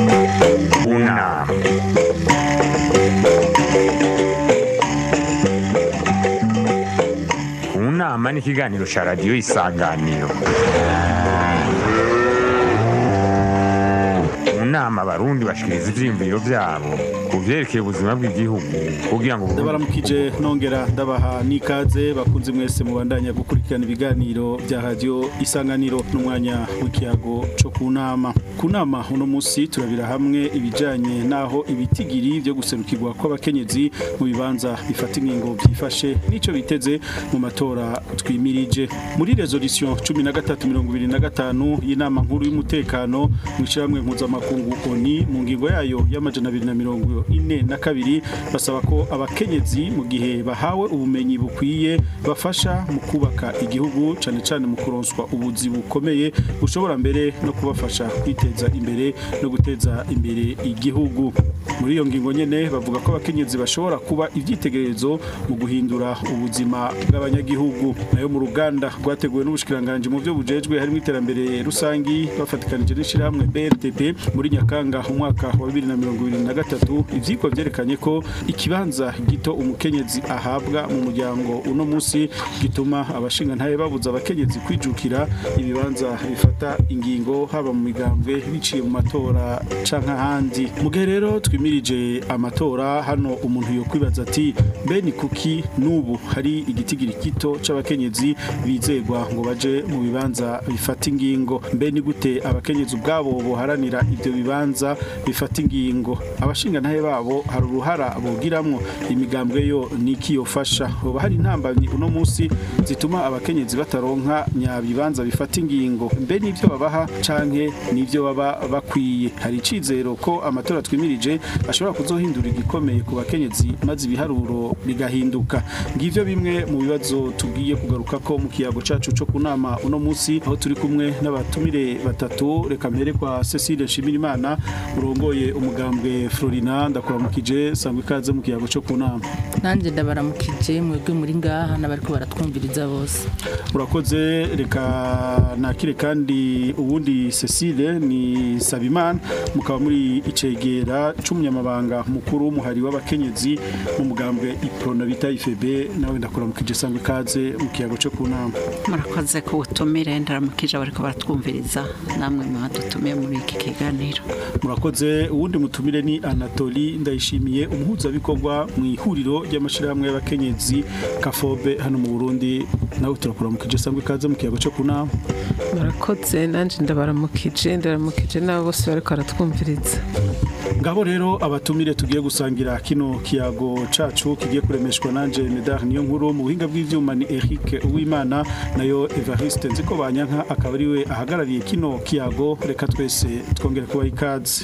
Una. Unama ni ikiganiro cya radiyo isanganiro mu nama abarundi bashikiriza ivyiyumviro vyabo ku vyerekeye ubuzima bw'igihugu kugira ngo ndabaramukije nongera ndabaha n'ikaze bakunze mwese mubandanya gukurikirana ibiganiro bya radio isanganiro n'umwanya w'ikiyago co ku nama ku nama uno musi turabira hamwe ibijanye naho ibitigiri vyo guserukirwa kw'abakenyezi mu bibanza bifata ingingo vyifashe n'ico biteze mu matora twimirije muri resolution 1325 y'inama nkuru y'umutekano mu ishiramwe mpuzamakungu ONU mu ngingo yayo y'amajana abiri na mirongo ine na kabiri basaba ko abakenyezi mu gihe bahawe ubumenyi bukwiye bafasha mu kubaka igihugu cane cane mu kuronswa ubuzi bukomeye bushobora mbere no kubafasha kwiteza imbere no guteza imbere igihugu muri iyo ngingo nyene bavuga ko abakenyezi bashobora kuba ivyitegererezo mu guhindura ubuzima bw'abanyagihugu nayo mu ruganda rwateguwe n'ubushikiranganje mu byo bujejwe harimo iterambere rusangi bafatikanije n'ishirahamwe BRTP muri Nyakanga umwaka wa 2023 ivyiko vyerekanye ko ikibanza gito umukenyezi ahabwa mu muryango uno musi gituma abashinga ntaye babuza abakenyezi kwijukira ibibanza bifata ingingo haba mu migambwe biciye mu matora canke ahandi mu gihe rero twimirije amatora hano umuntu yo kwibaza ati mbe ni kuki n'ubu hari igitigiri gito c'abakenyezi bizegwa ngo baje mu bibanza bifata ingingo mbe ni gute abakenyezi ubwabo boharanira ivyo bibanza bifata ingingo abashinga ntahe babo hari uruhara bogiramwo imigambwe yo niki yofasha hoba hari intambamyi uno musi zituma abakenyezi bataronka nyabibanza bifata ingingo mbe nivyo babaha canke nivyo baba bakwiye hari icizero ko amatora twimirije ashobora kuzohindura igikomeye ku bakenyezi maze ibiharuro bigahinduka ngivyo bimwe mu bibazo tugiye kugaruka ko mu kiyago cacu co kunama uno musi aho turi kumwe n'abatumire batatu reka mpere kwa Cecile Nshimirimana urongoye umugambwe Florina ndakuramukije sangwe ikaze mu kiyago co kunama nanjye ndabaramukije mwebwe muri ngaha n'abariko baratwumviriza bose urakoze reka nakire kandi ubundi Cecile ni Sabimana mukaba muri icegera c'umunyamabanga mukuru w'umuhari w'abakenyezi mu mugambwe Iprona bita IFB nawe ndakuramukije sangwe ikaze mu kiyago co kunama murakoze ko utumire ndaramukije abariko baratwumviriza namwe mwadutumiye muri iki kiganiro murakoze uwundi mutumire ni Anatoli ndayishimiye umuhuzabikorwa mu ihuriro ry'amashirahamwe y'abakenyezi Kafobe hano mu Burundi nawe turakuramukije sangwe ikaze mu kiyago co kunama murakoze nanje ndabaramukije ndabaramukije n'abo bose bariko baratwumviriza ngabo rero abatumire tugiye gusangira kino kiyago cacu kigiye kuremeshwa nanje Medar niyo nkuru mu buhinga bw'ivyuma ni Eric Uwimana nayo Evariste nziko banyanka akaba ari we ahagarariye kino kiyago reka twese twongere kuba ikaze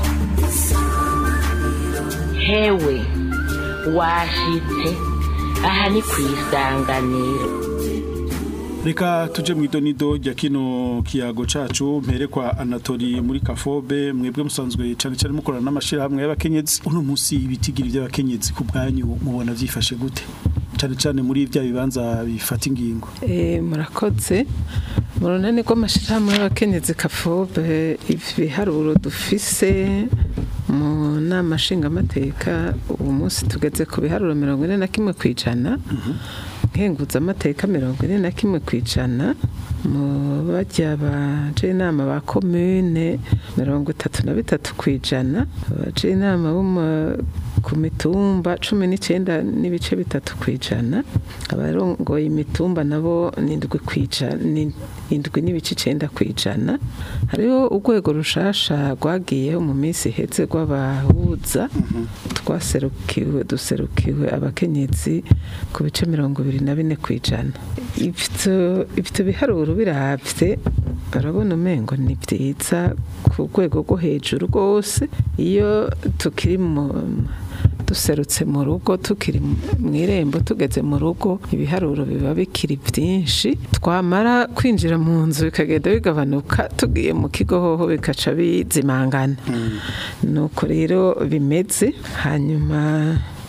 hewe washitse aha ni ku isanganiro Reka tuje mu idonido rya kino kiyago cacu mpere kwa Anatoli muri Kafobe mwebwe musanzwe cyane cyane mukorana n'amashirahamwe y'abakenyezi uno munsi ibitigiri by'abakenyezi ku bwanyu mubona vyifashe gute cyane cyane muri bya bibanza bifata ingingo Eh, murakoze mu runani rw'amashirahamwe y'abakenyezi kafobe ibiharuro dufise mu nama nshingamateka ubu munsi tugeze ku biharuro mirongo ine na kimwe ku ijana nkenguza amateka mirongo ine na kimwe ku ijana mu bajya baje inama ba komune mirongo itatu na bitatu ku ijana abaje inama bo mu- ku mitumba cumi n'icyenda n'ibice bitatu ku ijana abarongoye imitumba nabo ni indwi ku ijana ni indwi n'ibice icenda ku ijana hariho urwego rushasha rwagiyeho mu minsi iheze rw'abahuza twaserukiwe duserukiwe abakenyezi ku bice mirongo ibiri na bine ku ijana ivyo ivyo biharuro biravye barabona umengo ni vyiza ku rwego rwo hejuru rwose iyo tukiri mu duserutse mu rugo tukiri mu irembo tugeze mu rugo ibiharuro biba bikiri byinshi twamara kwinjira mu nzu bikagenda bigabanuka tugiye mu kigo hoho bikaca bizimangana nuko rero bimeze hanyuma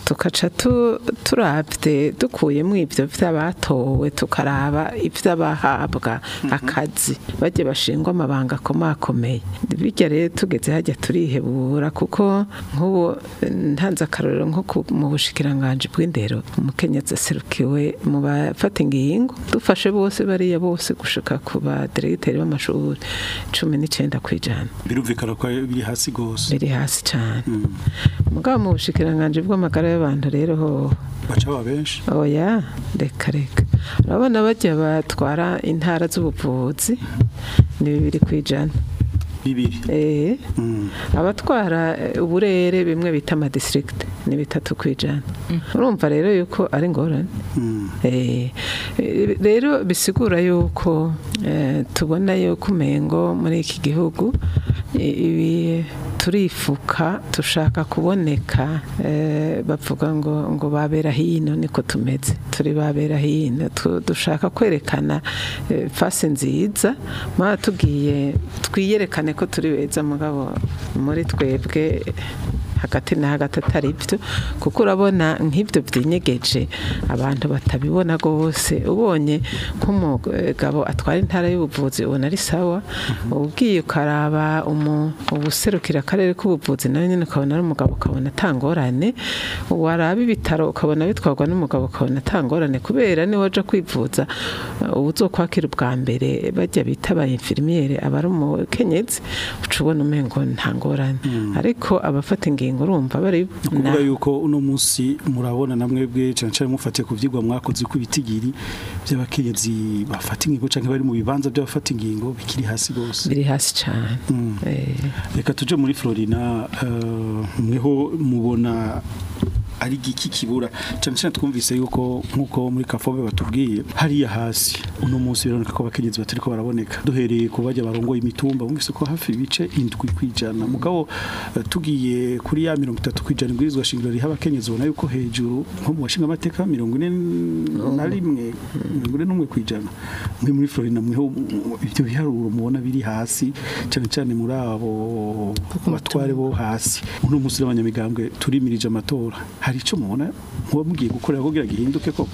tukaca tu- turabye dukuyemo ibyo by'abatowe tukaraba iby'abahabwa akazi bajye bashingwa amabanga akomakomeye bijya rero tugeze hajya turihebura kuko nk'ubu ntanze akarorero nko ku- mu bushikiranganji bw'indero umukenyezi aserukiwe mu bafata ingingo dufashe bose bariya bose gushika ku baderegiteri b'amashuri cumi n'icyenda ku ijana birumvikana ko biri hasi gose biri hasi cyane mugabo mu bushikiranganji bw'amagara y'abantu rero ho baca baba benshi oya reka reka urabona bajya batwara intara z'ubuvuzi ni bibiri ku ijana bibiri Eh, Mm. abatwara eh, uburere bimwe bita amadistrict ni bitatu ku ijana urumva rero yuko ari ngorane Mm. Eh, eh, rero bisigura yuko eh, tubona yuko umengo muri iki gihugu i- ibi turifuka dushaka kuboneka eh, bavuga ngo ngo babera hino niko tumeze turi babera hino Tu- dushaka kwerekana eh, fasi nziza ma tugiye twiyerekane ko turi beza mugabo muri twebwe hagati na hagati atari byo kuko urabona nk'ibyo byinyegeje abantu batabibona rwose ubonye nk'umugabo atwara intara y'ubuvuzi ubona ari sawa ubwiye ukaraba umu- ubuserukira akarere k'ubuvuzi nawe nyine ukabona ari umugabo ukabona atangorane waraba ibitaro ukabona bitwarwa n'umugabo ukabona atangorane kubera niwe waje kwivuza ubu uzokwakira ubwa mbere bajya bita aba infirmiere aba ari umukenyezi uca ubona umengo nta ngorane ariko abafata ingingo urumva bari kuvuga yuko uno munsi murabona namwe bwe cyane cyane mufatiye ku byigwa mwakoze ku bitigiri by'abakenyezi bafata ingingo cyangwa bari mu bibanza by'abafata ingingo bikiri hasi gose biri hasi cyane Mm. Eh, reka tuje muri Florina eh, mweho mubona ari giki kibura cyane cyane twumvise yuko nkuko muri kafobe batubwiye hariya hasi uno munsi bironeka ko abakenyezi batari ko baraboneka duhereye ku bajya barongoye imitumba bumvise ko hafi ibice indwi kwijana mugabo eh, tugiye kuri ya mirongo itatu kwijana ibwirizwa shingiro riha abakenyezi ubona yuko hejuru nko mu bashinga amateka mirongo ine na rimwe mirongo ine n'umwe kwijana mwe muri Florina mweho mu- ibyo biharuro mubona biri hasi cyane cyane muri abo batware bo hasi uno munsi n'abanyamigambwe turimirije amatora hari icyo mubona muba mugiye gukorera kugira gihinduke ko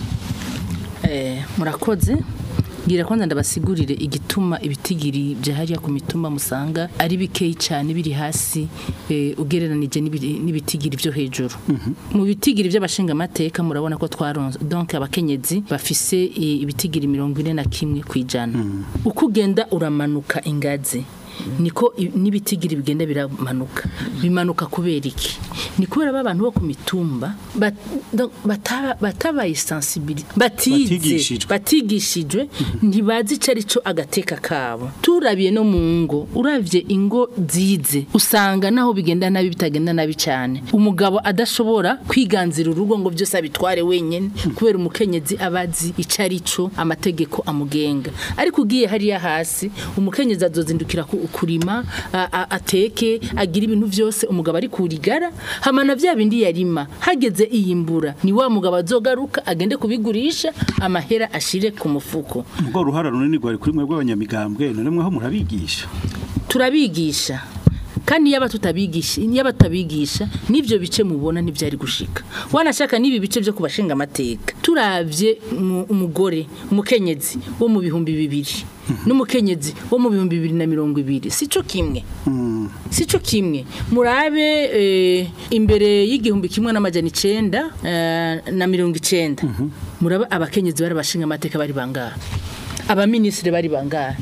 Eh, murakoze ngira kwanza ndabasigurire igituma ibitigiri bya hariya ku mitumba musanga ari bikeyi cyane biri hasi eh, ugereranije n'ibi- n'ibitigiri byo hejuru mu bitigiri by'abashinga amateka murabona ko twaronse donc abakenyezi bafise eh, ibitigiri mirongo ine na kimwe ku ijana uko ugenda uramanuka ingazi niko i- n'ibitigiri bigenda biramanuka bimanuka kubera iki ni kubera ba bantu bo ku mitumba bat- donc bataba- batabaye sensibility batize Batigishijwe. batigishijwe ntibazi icyo ari cyo agateka kabo turabiye no mu ngo uravye ingo zize usanga naho bigenda nabi bitagenda nabi cyane umugabo adashobora kwiganzira urugo ngo byose abitware wenyine kubera umukenyezi abazi icyo ari cyo amategeko amugenga ariko ugiye hariya hasi umukenyezi azozindukira ku- kurima a- a- ateke agira ibintu byose umugabo ari kurigara hamana bya bindi yarima hageze iyimbura ni wa mugabo azogaruka agende kubigurisha amahera ashire ku mufuko ubwo uruhara runini rwari kuri mwe rw'abanyamigambwe none mweho murabigisha turabigisha kandi yaba tutabigisha yaba tutabigisha n'ibyo bice mubona ntibyari gushika wanashaka n'ibi bice byo kubashinga amateka turavye mu- umugore umukenyezi wo mu bihumbi bibiri n'umukenyezi wo mu bihumbi bibiri na mirongo ibiri sico kimwe sico kimwe murabe eh, imbere y'igihumbi kimwe n'amajana icenda eh, na mirongo icenda murabe abakenyezi bari bashinga amateka bari bangahe abaminisitiri bari bangahe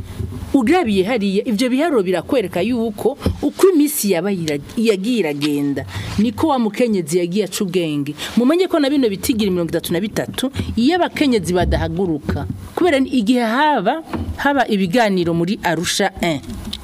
urabiye hariya ibyo biharuro birakwereka yuko uko iminsi yaba yira- yagiye iragenda niko wa mukenyezi yagiye aca ubwenge mumenye ko na bino bitigira mirongo itatu na bitatu iyo abakenyezi badahaguruka kubera ni igihe haba haba ibiganiro muri arusha 1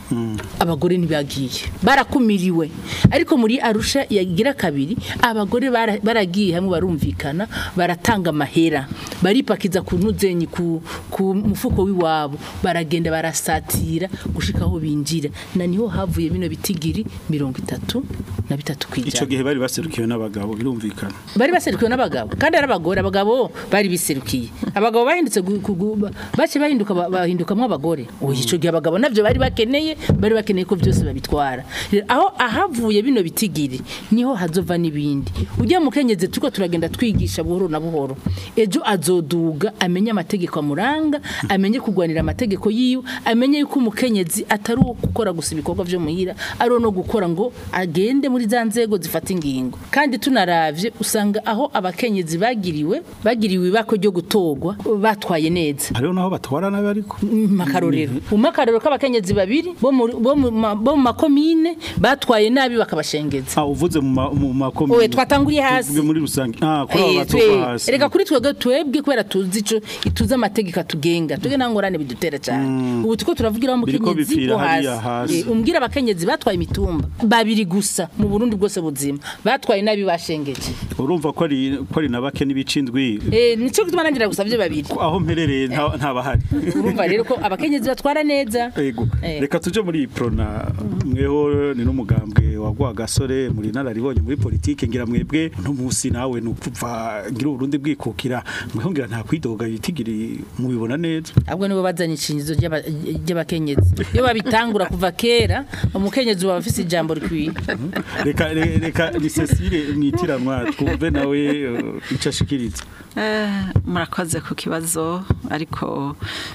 abagore ntibagiye barakumiriwe ariko muri arusha yagira kabiri abagore bara- baragiye hamwe barumvikana baratanga amahera baripakiza ku ntuzenyi ku, ku mufuko w'iwabo baragenda barasatira gushika aho binjira na niho havuye bino bitigiri mirongo itatu na bitatu ico kwijana gihe bari baserukiwe n'abagabo birumvikana bari baserukiwe n'abagabo kandi ari abagore abagabo bari biserukiye abagabo bahindutse gu- gu- gu- bace bahinduka ba- bahindukamwo abagore oya ico gihe abagabo navyo bari bakeneye bari bakeneye ko byose babitwara Rero, aho ahavuye bino bitigiri niho hazova n'ibindi ujya mu kenyezi turiko turagenda twigisha buhoro na buhoro ejo azoduga amenye amategeko amuranga amenye kugwanira amategeko yiwe amenye yuko umukenyezi atari uwo gukora gusa ibikorwa vyo muhira ari uwo no gukora ngo agende muri za nzego zifata ingingo kandi tunaravye usanga aho abakenyezi bagiriwe bagiriwe ibako ryo gutogwa batwaye neza hariho naho batwara nabi ariko makarorero umakarorero k'abakenyezi babiri bo mu bo mu ma- bo mu makomine batwaye nabi bakabashengeza ah uvuze mu ma- mu makomine Owe, twatanguriye hasi. Tuvuge muri rusange ah kuri abo Eh, batogwa twe- hasi Erega kuri twebwe twebwe kubera tuzi ico ituze amategeko atugenga twebwe nta ngorane bidutera cyane ubu tuko turavugira wa Biriko mukenyezi bipfira wo hariya hasi hasi. Eh, umbwira abakenyezi batwaye imitumba babiri gusa mu Burundi bwose buzima batwaye nabi bashengeje urumva ko ari ko ari na bake n'ibicindwi eh nico gituma nangira gusavye babiri aho mperereye nta nta bahari urumva rero ko abakenyezi batwara neza Ego. Eh. Reka tuje muri iyi prona mweho ni n'umugambwe wagwa gasore muri nararibonye muri politike ngira mwebwe no musi nawe nukuva ngira urundi bwikukira mweho ngira nta kwidoga yitigiri mubibona neza ahubwo nibo bazanye icinyizo ry'aba- ry'abakenyezi iyo babitangura kuva kera umukenyezi waba afise ijambo rikwiye reka re- reka ni Cecile mwitiranwa twumve nawe uh, ico ashikiriza Eh, murakoze ku kibazo ariko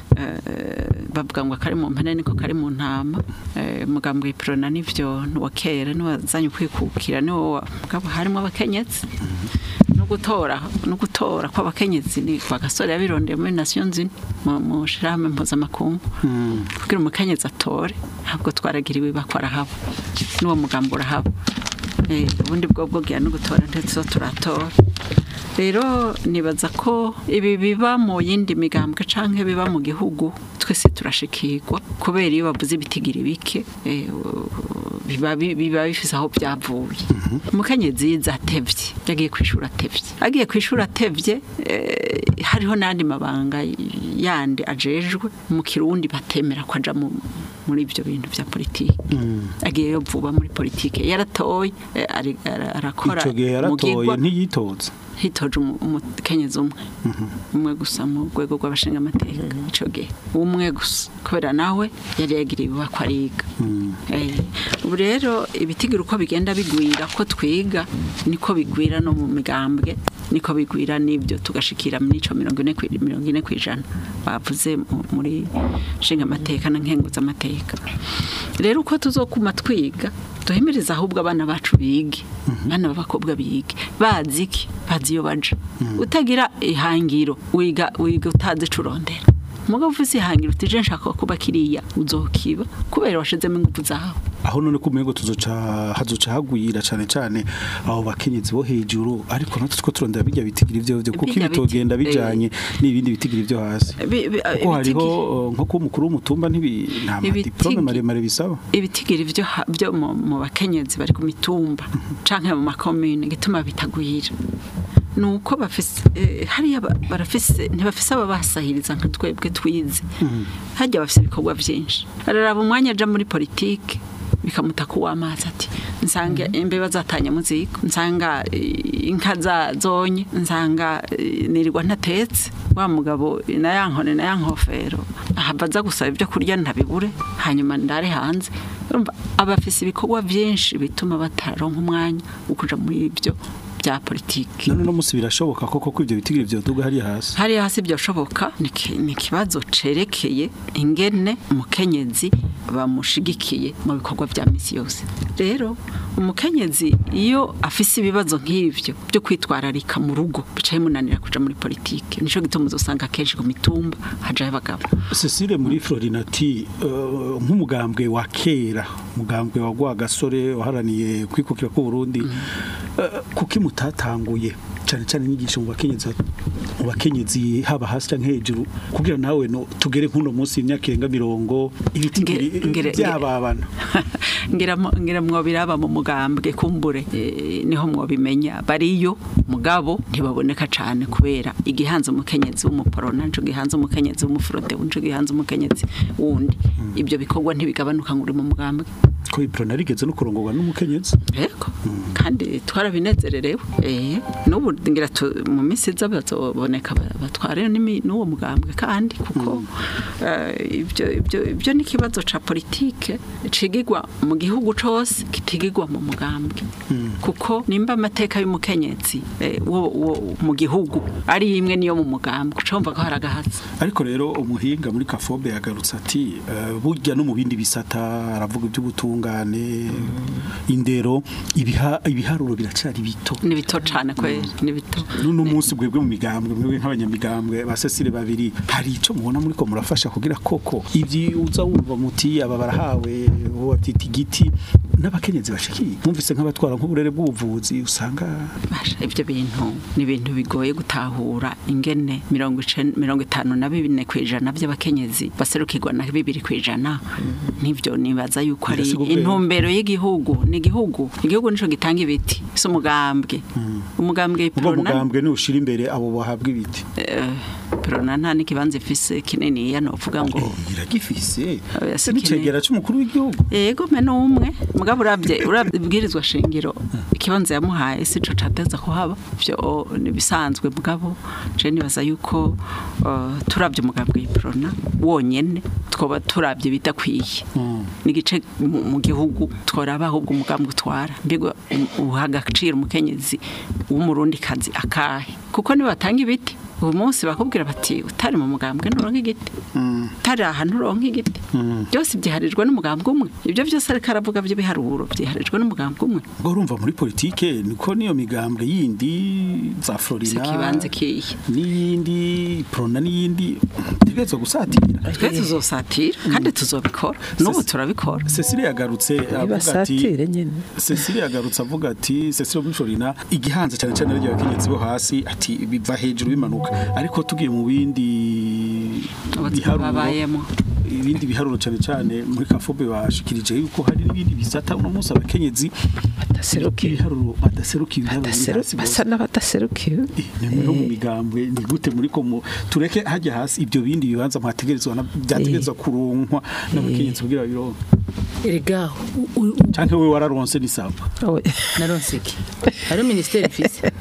eh, bavuga ngo kari mu mpene niko kari mu ntama Eh, mugambwe iprona nivyo nuwa kera niwazanye kwikukira niwo mugabo harimo abakenyezi no gutora no gutora kw'abakenyezi ni kwa gasore yabirondeye muri Nations Unies mu mu shirahamwe mpuzamakungu kugira umukenyezi atore ntabwo twaragiriwe bakora habo n'uwo mugambo urahaba Eh, ubundi bwo bwogira no gutora ndetse zo turatora rero nibaza ko ibi biba mu yindi migambwe canke biba mu gihugu twese turashikirwa kubera iyo bavuze ibitigiri bike eh, biba bi- biba bifise aho byavuye umukenyezi yize atevye yagiye kwishura atevye agiye kwishura atevye eh, hariho n'andi mabanga yandi ajejwe mu kirundi batemera ko aja mu muri ibyo bintu bya politiki agiyeyo vuba muri politiki yaratoye eh, ari- ara- arakora ico gihe yaratoye mugigwa ntiyitoza hitoje umu- umukenyezi umwe umwe gusa mu rwego rw'abashinga amateka ico gihe umwe gusa kubera nawe yari yagiriye ibibako ariga Eh, ubu rero ibitigiri uko bigenda bigwira ko twiga niko bigwira no mu migambwe niko bigwira n'ibyo tugashikira n'ico mirongo ine kwi- mirongo ine kw'ijana bavuze mu- muri nshinga amateka na nkenguza amateka rero uko tuzokuma twiga duhimiriza ahubwo abana bacu bige abana b'abakobwa bige bazi iki bazi iyo baja utagira ihangiro wiga wiga utazi ico urondera mugabo ufise ihangiro uti je nshaka kuba kiriya uzokiba kubera washizemo ingufu zawe aho none ko umengo tuzoca hazoca hagwira cane cane abo bakenyezi bo hejuru ariko natwe two turondera bijya bitigiri ivyo vyo kuko Bijya ibitogenda biti- bijanye n'ibindi bitigiri vyo hasi Bi- bi- kuko hariho ibitigi- uh, nko kuba umukuru w'umutumba ntibi nta Ibitigi- madiplome maremare bisaba ibitigiri byo ha- byo mu mu bakenyezi bari ku mitumba canke mu makomune gituma bitagwira nuko bafise eh, hariya ba- barafise ntibafise ababasahiriza nka twebwe twize hajya bafise ibikorwa byinshi araraba umwanya aja muri politike bikamuta ku w'amazi ati nsanga imbeba zatanye muziko nsanga eh, inka zazonye nsanga eh, nirirwa ntatetse wa mugabo na ya nkone na ya nkofero ahava aza gusaba ibyo kurya ntabibure hanyuma ndare hanze urumva abafise ibikorwa byinshi bituma bataronka umwanya wo kuja muri ibyo bya politiki none no musi birashoboka koko ko ivyo bitigiri vyoduga hariya hasi hari hasi byashoboka ni ki- ni ikibazo cerekeye ingene umukenyezi bamushigikiye mu bikorwa bya misi yose rero umukenyezi iyo afise ibibazo nk'ivyo byo kwitwararika mu rugo bicaye munanira kuja muri politike nico gituma uzosanga kenshi ku mitumba hajayo abagabo Cecile muri Florinati uh, nk'umugambwe wa kera umugambwe wa Rwagasore waharaniye kwikukira ku Burundi uh, kuki mutatanguye cyane cyane inyigisho mu bakenyezi mu bakenyezi haba hasi canke hejuru kugira nawe no tugere nk'uno munsi imyaka irenga mirongo ibitigiri Nge- ngere- by'ababana ngira mo- ngira mwobiraba mu mugambwe kumbure eh, niho mwobimenya bariyo mugabo ntibaboneka cane kubera igihanze umukenyezi w'umuporona nco gihanze umukenyezi w'umufurode nco gihanze umukenyezi wundi ibyo bikorwa ntibigabanuka ngo uri mu mugambwe ko iprona rigeze no kurongorwa n'umukenyezi yego kandi twarabinezererewe eh n'ubu ngira tu- mu minsi iza bazoboneka ba- batware n'imi- n'uwo mugambwe kandi kuko eh, ibyo ibyo ibyo ni ikibazo ca politike cigigwa mu gihugu cose kitigigwa mu mugambwe kuko nimba amateka y'umukenyezi eh, wo wo mu gihugu ari imwe niyo mu mugambwe ucumva ko hari agahatsi ariko rero umuhinga muri kafobe yagarutse ati eh, burya no mu bindi bisata aravuga iby'ubutungane indero ibiha- ibiharuro biracyari bito ni bito cane kweri ni bito n'uno munsi bwebwe mu migambwe mwebwe nk'abanyamigambwe ba Cecile babiri hari ico mubona muri ko murafasha kugira koko ibyi uza wumva muti aba barahawe bo batita igiti n'abakenyezi bashikiye mwumvise nk'abatwara nk'uburere bw'ubuvuzi usanga Basha, ibyo bintu ni ibintu bigoye gutahura ingene mirongo icen- mirongo itanu na bine ku ijana by'abakenyezi baserukirwa na bibiri ku ijana nibyo nibaza yuko ari Birasiga ubwenge. intumbero y'igihugu ni igihugu igihugu nico gitanga ibiti si umugambwe umugambwe ubwo Prona- mugambwe nushira imbere abo bahabwa ibiti eh, Prona nta n'ikibanza ifise kinini novuga ngo iragifise Oya, si n'icegera c'umukuru w'igihugu yego me n'umwe mugabo urabye urabwirizwa shingiro ikibanza yamuhaye si co cateza kuhaba vyo nibisanzwe mugabo je nibaza yuko uh, turabye umugambwe w'iprona wonyene twoba turabye bidakwiye n'igice mu- mu gihugu tworaba ahubwo umugambwe utwara mbega uha agaciro umukenyezi w'umurundi kazi akahe kuko nibatanga ibiti ubu munsi bakubwira bati utari mu mugambwe nturonka igiti utari aha nturonka igiti byose byiharijwe n'umugambwe umwe ibyo byose ariko aravuga by'ibiharuro byiharijwe n'umugambwe umwe ubwo urumva muri politike niko niyo migambwe yindi za si Florina ikibanza kiye n'iyindi prona n'iyindi tegerezwa gusatira twe tuzosatira kandi tuzobikora n'ubu turabikora Cecile yagarutse avuga ati ibasatire nyene Cecile yagarutse avuga ati Cecile muri Florina igihanze cyane cyane ryo abakenyezi bo hasi ati biva hejuru bimanuka ariko tugiye mu bindi ubuzima babayemo ibindi biharuro cyane cyane muri kafobe bashikirije yuko hari n'ibindi bisata uno munsi abakenyezi badaserukiwe ibiharuro badaserukiye ibiharuro biri Badaseru- hasi basa bose. n'abadaserukiwe ni no mu migambwe ni gute muri ko mu tureke hajya hasi ibyo bindi bibanza mwategerezwa na- byategerezwa kuronkwa n'abakenyezi kugira bironke erega u- u- u- canke we wararonse n'isaba Oya. naronse iki hariho minisiteri mfise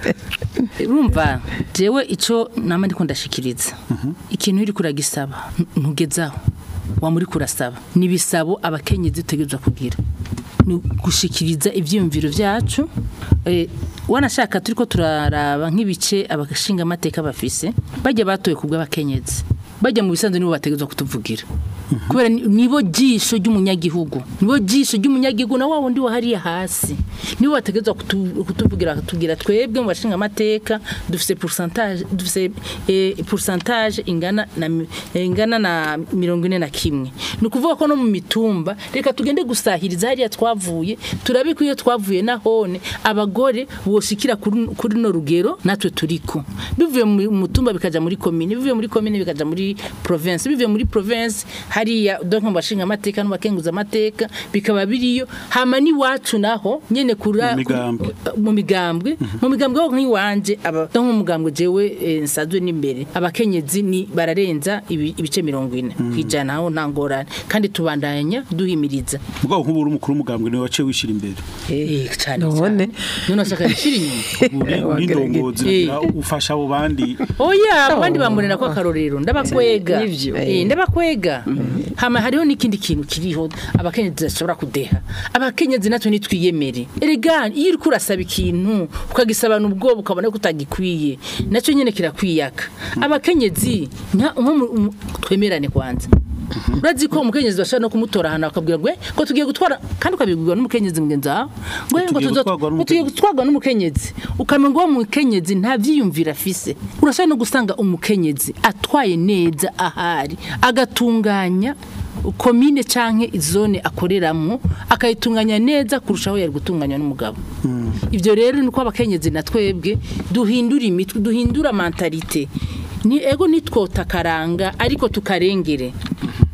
urumva jewe ico nama ndiko ndashikiriza ikintu uri kuragisaba n- ntugezaho wamuri kurasaba nibisabo abakenyezi utegerezwa kugira ni gushikiriza ivyiyumviro vyacu eh, wanashaka turiko turaraba nk'ibice abashinga amateka bafise bajya batoye kubw'abakenyezi bajya mu bisanzwe nibo bategerezwa kutuvugira kubera ni- nibo jisho ry'umunyagihugu nibo jisho ry'umunyagihugu na wa wundi wahariye hasi nibo bategerezwa kutu- kutuvugira bakatubwira twebwe mu bashinga amateka dufise pourcentage dufise eh, pourcentage ingana na mi- eh, ingana na mirongo ine na kimwe ni ukuvuga ko no mu mitumba reka tugende gusahiriza hariya twavuye turabe ko iyo twavuye nahone abagore boshikira kuri kuri no rugero natwe turiko bivuye mu mutumba bikaja muri commune bivuye muri commune bikaja muri province bivuye muri province hariya donc mu bashinga amateka n'abakenguza amateka bikaba biriyo hama ni wacu naho nyene kura Mu migambwe. mu migambwe mu migambwe ho nk'iwanje aba donc mu mugambwe jewe eh, nsazwe n'imbere abakenyezi ni bararenza ibi- ibice mirongo ine kwijana aho nta ngorane kandi tubandanya duhimiriza mugabo nk'ubu uri umukuru w'umugambwe niwe waciye wishira imbere eh cyane None. cyane none ashaka gushyira inyuma uri uri Wagerageza. ndongozi Eh. kugira ufasha abo bandi oya abandi bamurera ko akarorero ndabakwega Nivyo. Eh, ndabakwega hama hariho n'ikindi kintu kiriho abakenyezi bashobora kudeha abakenyezi natwe nitwiyemere erega iyo uri kurasaba ikintu ukagisabana ubwoba ukabona ko utagikwiye nacyo nyene kirakwiyaka abakenyezi nka nko mu- mu- twemerane kwanza urazi ko umukenyezi bashobora no kumutora ahantu bakabwira ngo "Eh, ngo tugiye gutwara kandi ukabibwirwa n'umukenyezi mugenzi wawe ngo "Eh, ngo Tugiye tuzo- gutwarwa ngo tugiye n'umukenyezi." gutwarwa n'umukenyezi ukamenya uwo mukenyezi nta vyiyumvira afise urashobora no gusanga umukenyezi atwaye neza ahari agatunganya komine canke izone akoreramwo akayitunganya neza kurushaho yari gutunganywa n'umugabo ivyo rero niko abakenyezi na twebwe duhindura imitwe duhindura mentalite ni ego nitwota karanga ariko tukarengere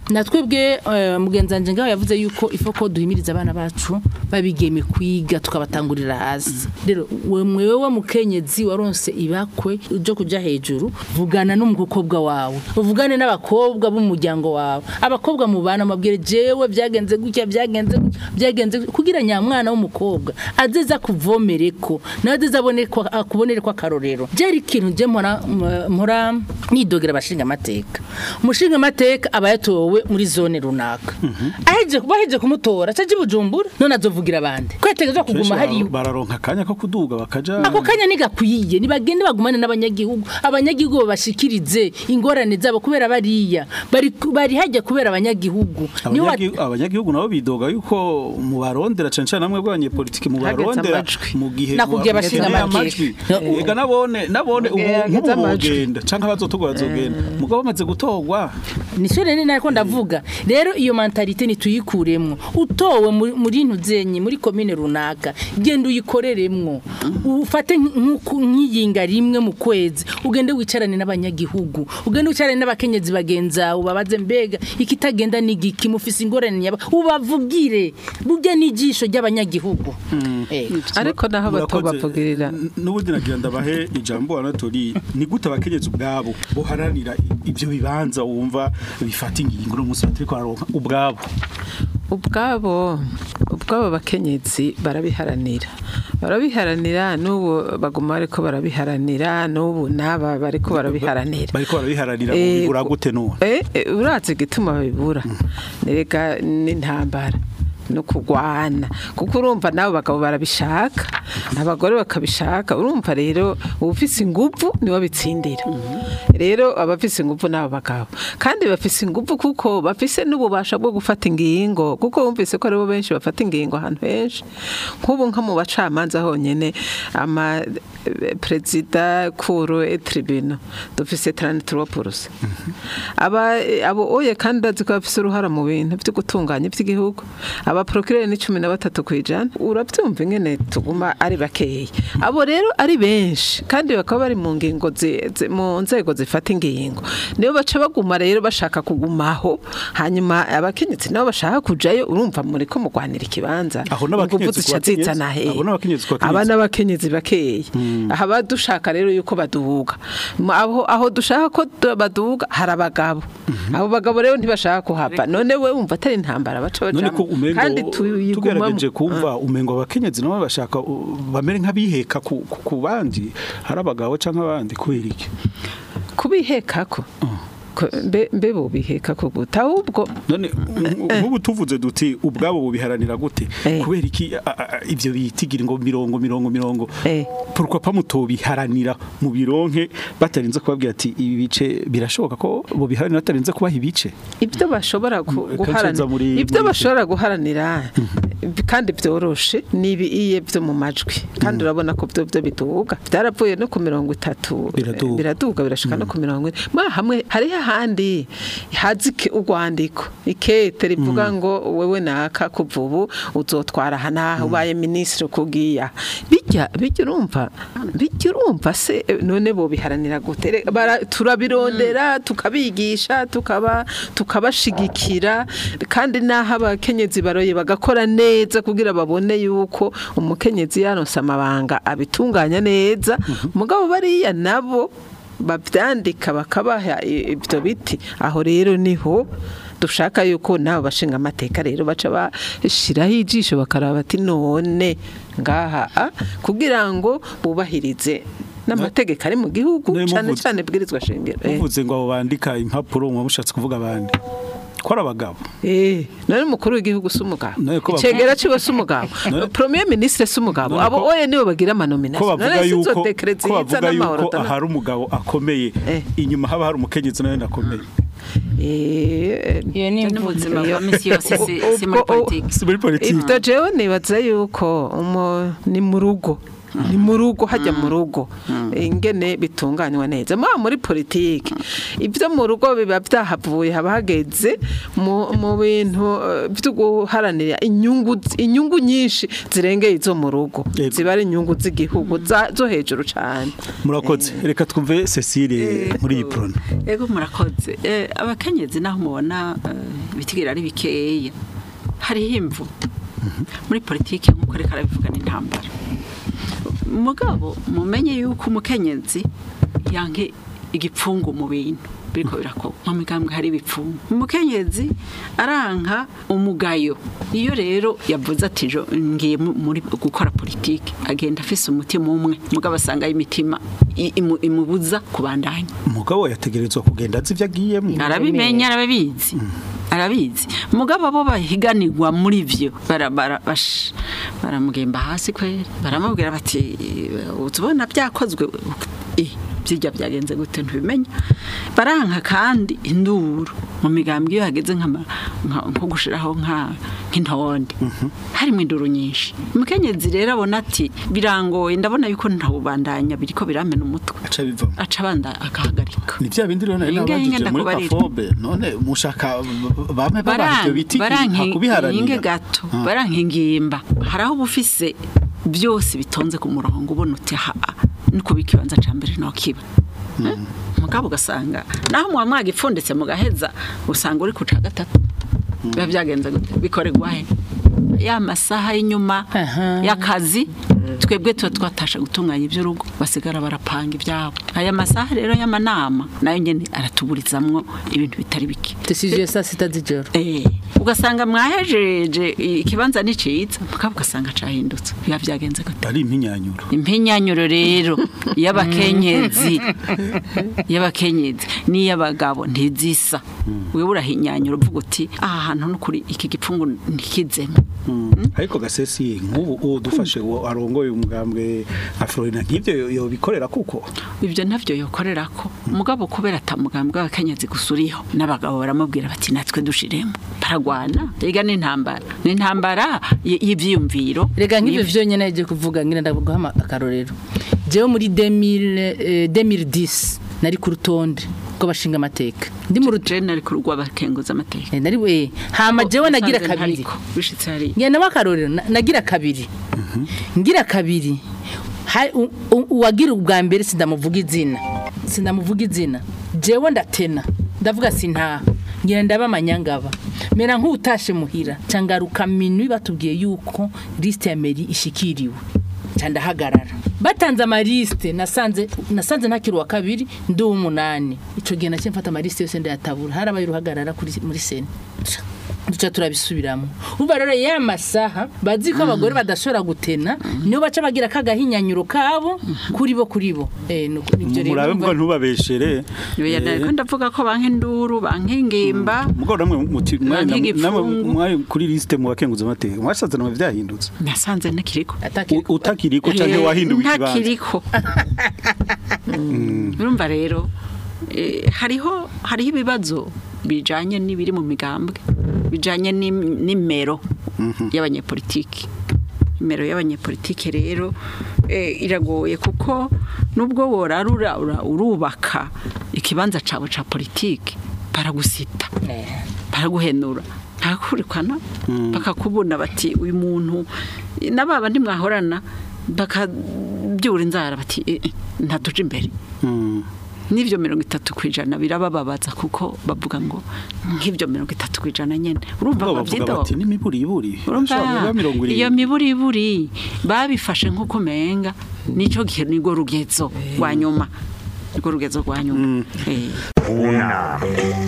natwebwe eh, mugenzi wanje ngaho yavuze yuko ifo ko duhimiriza abana bacu babigeme kwiga tukabatangurira hasi rero we mwewe wa mukenyezi waronse ibakwe uje kuja hejuru vugana n'umukobwa wawe uvugane n'abakobwa b'umuryango wawe abakobwa mubana mabwire jewe byagenze gutya byagenze gutya, byagenze gutya, kugira nyamwana w'umukobwa azeza kuvomereko nawe azeza abone ko akubonere ko akarorero byari ikintu je mpora mpora nidogera abashinga amateka umushinga amateka aba yatowe muri zone runaka aheje baheje kumutora caje bujumbura none azovugira abandi ko yategezwa Kenshi kuguma bara- hari bararonka akanya ko kuduga bakaja ako kanya nigakwiye nibagende bagumane n'abanyagihugu abanyagihugu babashikirize ingorane zabo kubera bariya bari bari hajya kubera abanyagihugu niho wat- Abanyagi- abanyagihugu nabo bidoga yuko mubarondera cane cane namwe bw'abanyepolitiki mubarondera amajwi. mu gihe Nakubwiye muba- abashinga mukeneye amateka. amajwi. No. ega nabone nabone ubu Mugihe hageze nk'ubu amajwi. bogenda canke abazotorwa bazogenda mugabo bamaze gutorwa nisho rero nako ndavuga rero iyo mentalite nituyikuremwo utowe muri- muri ntuzenye muri komine runaka genda uyikoreremwo ufate nk'uku- nk'iyinga rimwe mu kwezi ugende wicarane n'abanyagihugu ugende wicarane n'abakenyezi bagenzawe babaze mbega ikitagenda n'igiki mufise ingorane nyaba ubavugire burya n'ijisho ry'abanyagihugu Eh. ariko naho Murakoze. batobavugirira N- n'ubundi nagira ndabahe ijambo anatori ni gute abakenyezi ubwabo boharanira ibyo bibanza wumva bifata ingingo no munsi batariko bararonka ubwabo ubwabo ubwabo bakenyezi barabiharanira barabiharanira n'ubu baguma bariko barabiharanira n'ubu n'aba bariko barabiharanira bariko barabiharanira Eh, bibura gute none Eh, eh, urazi igituma babibura nereka n'intambara no kugwana kuko urumva nabo bagabo barabishaka abagore bakabishaka urumva rero ubufise inguvu nibo bitsindira rero abafise inguvu nabo bagabo kandi bafise inguvu kuko bafise n'ububasha bwo gufata ingingo kuko bumvise ko aribo benshi bafata ingingo ahantu henshi nk'ubu nko mu bacamanza honyene ama eh, perezida kuru et tribunal dufise 33% aba abo oye kandi bazi ko bafise uruhara mu bintu byo gutunganya iby'igihugu aba procureur ni 13 kwijana urabyumva ingene tuguma ari bakeya abo rero ari benshi kandi bakaba bari mu ngingo zi- zi- mu nzego zifata ingingo niyo baca baguma rero bashaka kugumaho hanyuma abakenyezi nabo bashaka kujayo urumva muri ko mugwanira ikibanza Aho n'abakenyezi inguvu zica ku bakenyezi? zizana he Abo n'abakenyezi ku bakenyezi? aba n'abakenyezi bakeya aha badushaka rero yuko baduhuga Mu- aho aho dushaka ko du- baduhuga hari abagabo abo bagabo rero ntibashaka kuhava none we wumva atari intambara baca none ko bajamwo umengo kandi tuyigumamo tugerageje kumva umengo abakenyezi nabo bashaka uh, bamere nk'abiheka ku, ku, ku bandi hari abagabo canke abandi kubera iki kubihekako Ko- mbe mbe bobiheka ko guta ahubwo none nk'ubu tuvuze duti ubwabo bubiharanira gute Eh. kubera iki a- a- a- ivyo bitigira ngo mirongo mirongo mirongo Eh. pourquoi pas mutobiharanira mu bironke batarinze kubabwira ati ibi bice birashoboka ko bubiharanira batarinze kubaha ibice ibyo bashobora gu- Mm, guharanira kansheza muri- ibyo muri- bashobora guharanira kandi byoroshe ni ibiye byo mu majwi kandi urabona ko byo byo biduga byaravuye no ku mirongo itatu Biraduga. biraduga birashika no ku mirongo ine mwa hamwe hariho ahandi hazi iki- urwandiko ikete rivuga ngo wewe naka kuva ubu uzotwara aha n'aha ubaye minisitiri kugiya bijya bijya urumva bijya urumva se eh, none bo biharanira gute Re- bara- turabirondera tukabigisha tukaba tukabashigikira kandi n'aho abakenyezi baroye bagakora neza kugira babone yuko umukenyezi yaronse amabanga abitunganya neza mugabo bariya nabo babyandika bakabaha i- ibyo biti aho rero niho dushaka yuko nabo bashinga amateka rero baca bashiraho ijisho bakaraba bati none ngaha a, kugira ngo bubahirize n'amategeko ari mu gihugu Nari cyane muvuze- cyane bwirizwa shingiro Eh. muvuze ngo abo bandika impapuro muba mushatse kuvuga abandi ko ari abagabo Eh, none umukuru w'igihugu si umugabo None ko bavuga- icegera ciwe si umugabo None- premier ministre si umugabo None abo ko- oye nibo bagira ko amanomination bavuga yuko ko bavuga yuko n'amahoro ahari umugabo akomeye Eh. inyuma haba hari umukenyezi nawe akomeye Eh, iyo ni n'ubuzima imvugo bwa misi yose si- si muri Ubwo- politiki si muri politiki ibyo jewe nibaza yuko umu- ni mu rugo ni mu rugo hajya mu rugo ingene bitunganywa neza mwa muri politiki ibyo mu rugo biba byahavuye haba hageze mu mu bintu eh, byo guharanira inyungu inyungu nyinshi zirengeye izo mu rugo Yego. ziba ari inyungu z'igihugu za- zo hejuru cyane murakoze reka twumve Cecile muri iyi prona ego murakoze Eh, abakenyezi naho mubona eh, ibitigira ari bikeya hariho imvu muri politiki nk'uko reka arabivuga n'intambara mugabo mumenye yuko umukenyezi yanke igipfungu mu bintu biriko birakorwa mu migambwe hari ibipfungu umukenyezi aranka umugayo iyo rero yavuze ati jo ngiye mu- muri gukora politiki agenda afise umutima umwe mugabo asanga imitima i- imu- imubuza kubandanya umugabo yategerezwa kugenda azi ibyo agiyemo arabimenya arabizi arabizi mugabo abo bahiganirwa muri vyo bara- bara- bash- baramugemba hasi kweri baramubwira bati utubona byakozwe Eh, byijya byagenze gute ntibimenya baranka kandi induru mu migambwe iyo hageze nk'ama- nka- nko gushiraho nka nk'intonde harimo induru nyinshi umukenyezi rero abona ati birangoye ndabona yuko ntawubandanya biriko biramena umutwe aca bivamo aca abanda akahagarika ni bya bindi rero nari Inge- nabajije inge muri ndakubarira. kafobe none mushaka bame babaha ibyo biti inge hakubiharanira gato Ah. barankingimba hari aho uba ufise byose bitonze ku murongo ubona uti ha ni kuba ikibanza cya mbere no kiba mugabo ugasanga naho muba mwagipfunditse mugaheza usanga uri ku ca gatatu biba byagenze gute bikorerwa he ya masaha y'inyuma Aha. y'akazi twebwe tuba twatasha gutunganya iby'urugo basigara barapanga ibyabo aya masaha rero y'amanama nayo nyine aratuburizamwo ibintu bitari bike decision ya saa sita z'ijoro Eh, ugasanga mwahejeje ikibanza nicitse mukaba ugasanga cahindutse biba byagenze gute ari impinyanyuro impinyanyuro rero y'abakenyezi y'abakenyezi n'iy'abagabo ntizisa wewe urahinyanyura uvuga uti aha hantu n'ukuri iki gipfungu ntikizemo ariko gasesi nk'ubu uwo dufashe uwo arongoye umugambwe nka Florina nk'ibyo yobikorera kuko ibyo navyo yokorera ko umugabo kubera atamugambwe w'abakenyezi gusa uriho n'abagabo baramubwira bati natwe dushiremo baragwana rega n'intambara n'intambara y- y'ivyiyumviro rega nk'ibyo vyonyine nagiye kuvuga ngira ndaguha akarorero jewe muri 2000, eh, 2010 nari ku rutonde rw'abashinga amateka ndi mu rutonde jene ari ku rw'abakenguza amateka nari we hama jewe nagira Nasanze kabiri ntariko, bishitse hari ngenda akarorero na- nagira kabiri ngira kabiri Ha- u- u- uwagira ubwa mbere sindamuvuga izina sindamuvuga izina jewe ndatena ndavuga sintaha ngira ndaba amanyangaba mera nk'utashe muhira cangaruka minwi batubwiye yuko liste ya meri ishikiriwe ca ndahagarara batanze amaliste nasanze nasanze ntakiri uwa kabiri ndi uw'umunani ico gihe naciye mfata amaliste yose ndayatabura harabaye uruhagarara kuri muri sena duca turabisubiramo umva rero ya masaha bazi ko abagore badashobora gutena niyo baca bagira kagahinyanyuro kabo kuri bo kuri bo eh nuko nivyo rero murabe umva- mbwa ntubabeshere Yoya nariko ndavuga ko banka induru banka ingimba mugabo namwe muti mwari Banki namwe igipfungu. mwari kuri liste mu bakenguza amateka mwasaze namwe vyahindutse nasanze ntakiriko atakiri U- utakiriko canke Eh, wahinduwe ikibanza ntakiriko urumva rero eh, hariho hariho ibibazo bijanye n'ibiri mu migambwe bijanye n'im- n'imero y'abanyepolitiki imero y'abanyepolitike rero eh, iragoye kuko nubwo worarura ura- urubaka ikibanza cawe ca politiki baragusita baraguhenura ntakurikana bakakubona bati uyu muntu n'ababa ntimwahorana bakabyura inzara bati "Eh, eh, ntatuje imbere Mm. n'ibyo mirongo itatu ku ijana birabababaza kuko bavuga ngo nk'ibyo mirongo itatu ku ijana nyine urumva Mugabo bavuga babyido bati n'imiburiburi urumva Bashobora kuba mirongo irindwi. iyo miburiburi babifashe nk'uko menga nicyo gihe nirwo rugezo rwa nyuma nirwo rugezo rwa nyuma Eh. Una.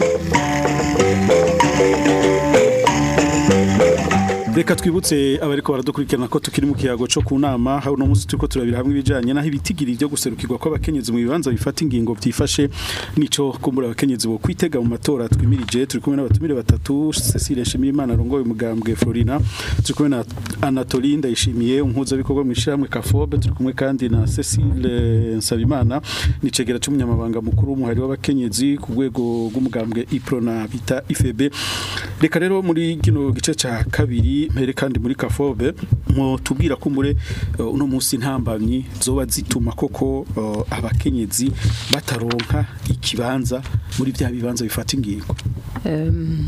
Reka twibutse abariko baradukurikirana ko tukiri mu kiyago cyo ku nama aho uno munsi turiko turabira hamwe ibijanye naho ibitigiri byo guserukirwa kw'abakenyezi mu bibanza bifata ingingo byifashe nico kumbura abakenyezi bo kwitega mu matora twimirije turi kumwe n'abatumire batatu Cecile Nshimiyimana arongoye umugambwe Florina turi kumwe na Anatolie Ndayishimiye umpuza bikorwa mu ishyirahamwe Kafobe turi kumwe kandi na Cecile Nsabimana nicegera cy'umunyamabanga mukuru w'umuhari w'abakenyezi ku rwego rw'umugambwe Iprona bita IFEB reka rero muri kino gice ca kabiri mpere kandi muri kafobe tubwira ko muri uh, uno munsi ntambamyi zoba zituma koko uh, abakenyezi bataronka ikibanza muri bya bibanza bifata ingingo Em,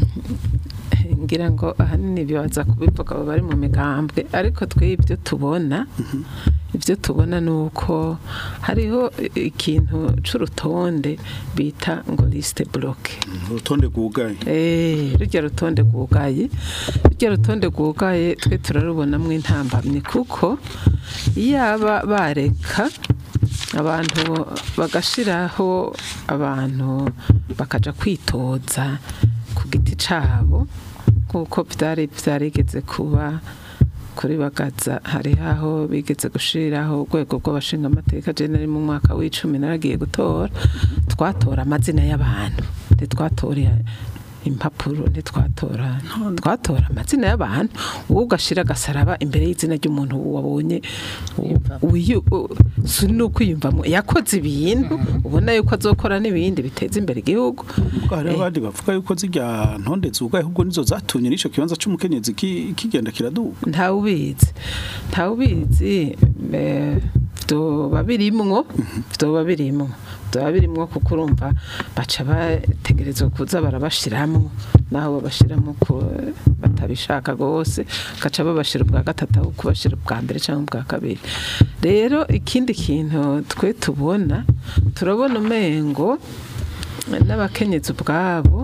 ngira ngo ahanini bibaza kubivuga abo bari mu migambwe ariko twe ibyo tubona ibyo tubona ni uko hariho ikintu c'urutonde bita ngo liste bloke urutonde rwugaye Eh, rujya rutonde rwugaye rujya rutonde rwugaye twe turarubonamo intambamyi kuko yaba bareka abantu bagashiraho abantu bakaja kwitoza ku giti cabo kuko byari byarigeze kuba kuri bagaza hari aho bigeze gushiriraho urwego rw'abashinga amateka je nari mu mwaka w'icumi naragiye gutora twatora amazina y'abantu ntitwatora impapuro ntitwatora twatora amazina y'abantu wowe ugashira agasaraba imbere y'izina ry'umuntu wabonye uyu- u- si n'ukwiyumvamo yakoze ibintu ubona yuko azokora n'ibindi biteza imbere igihugu Ubwo hari abandi bavuga yuko zirya ntonde zugaye ahubwo nizo zatumye n'ico kibanza c'umukenyezi ki- kigenda kiraduga ntawe ubizi ntawe ubizi eh, vyoba birimwo vyoba birimwo vyoba birimwo kuko urumva baca bategerezwa kuza barabashiramwo naho babashiramwo ko batabishaka gose gaca babashira ubwa gatatu aho kubashira ubwa mbere cyangwa ubwa kabiri rero ikindi kintu twe tubona turabona umengo n'abakenyezi ubwabo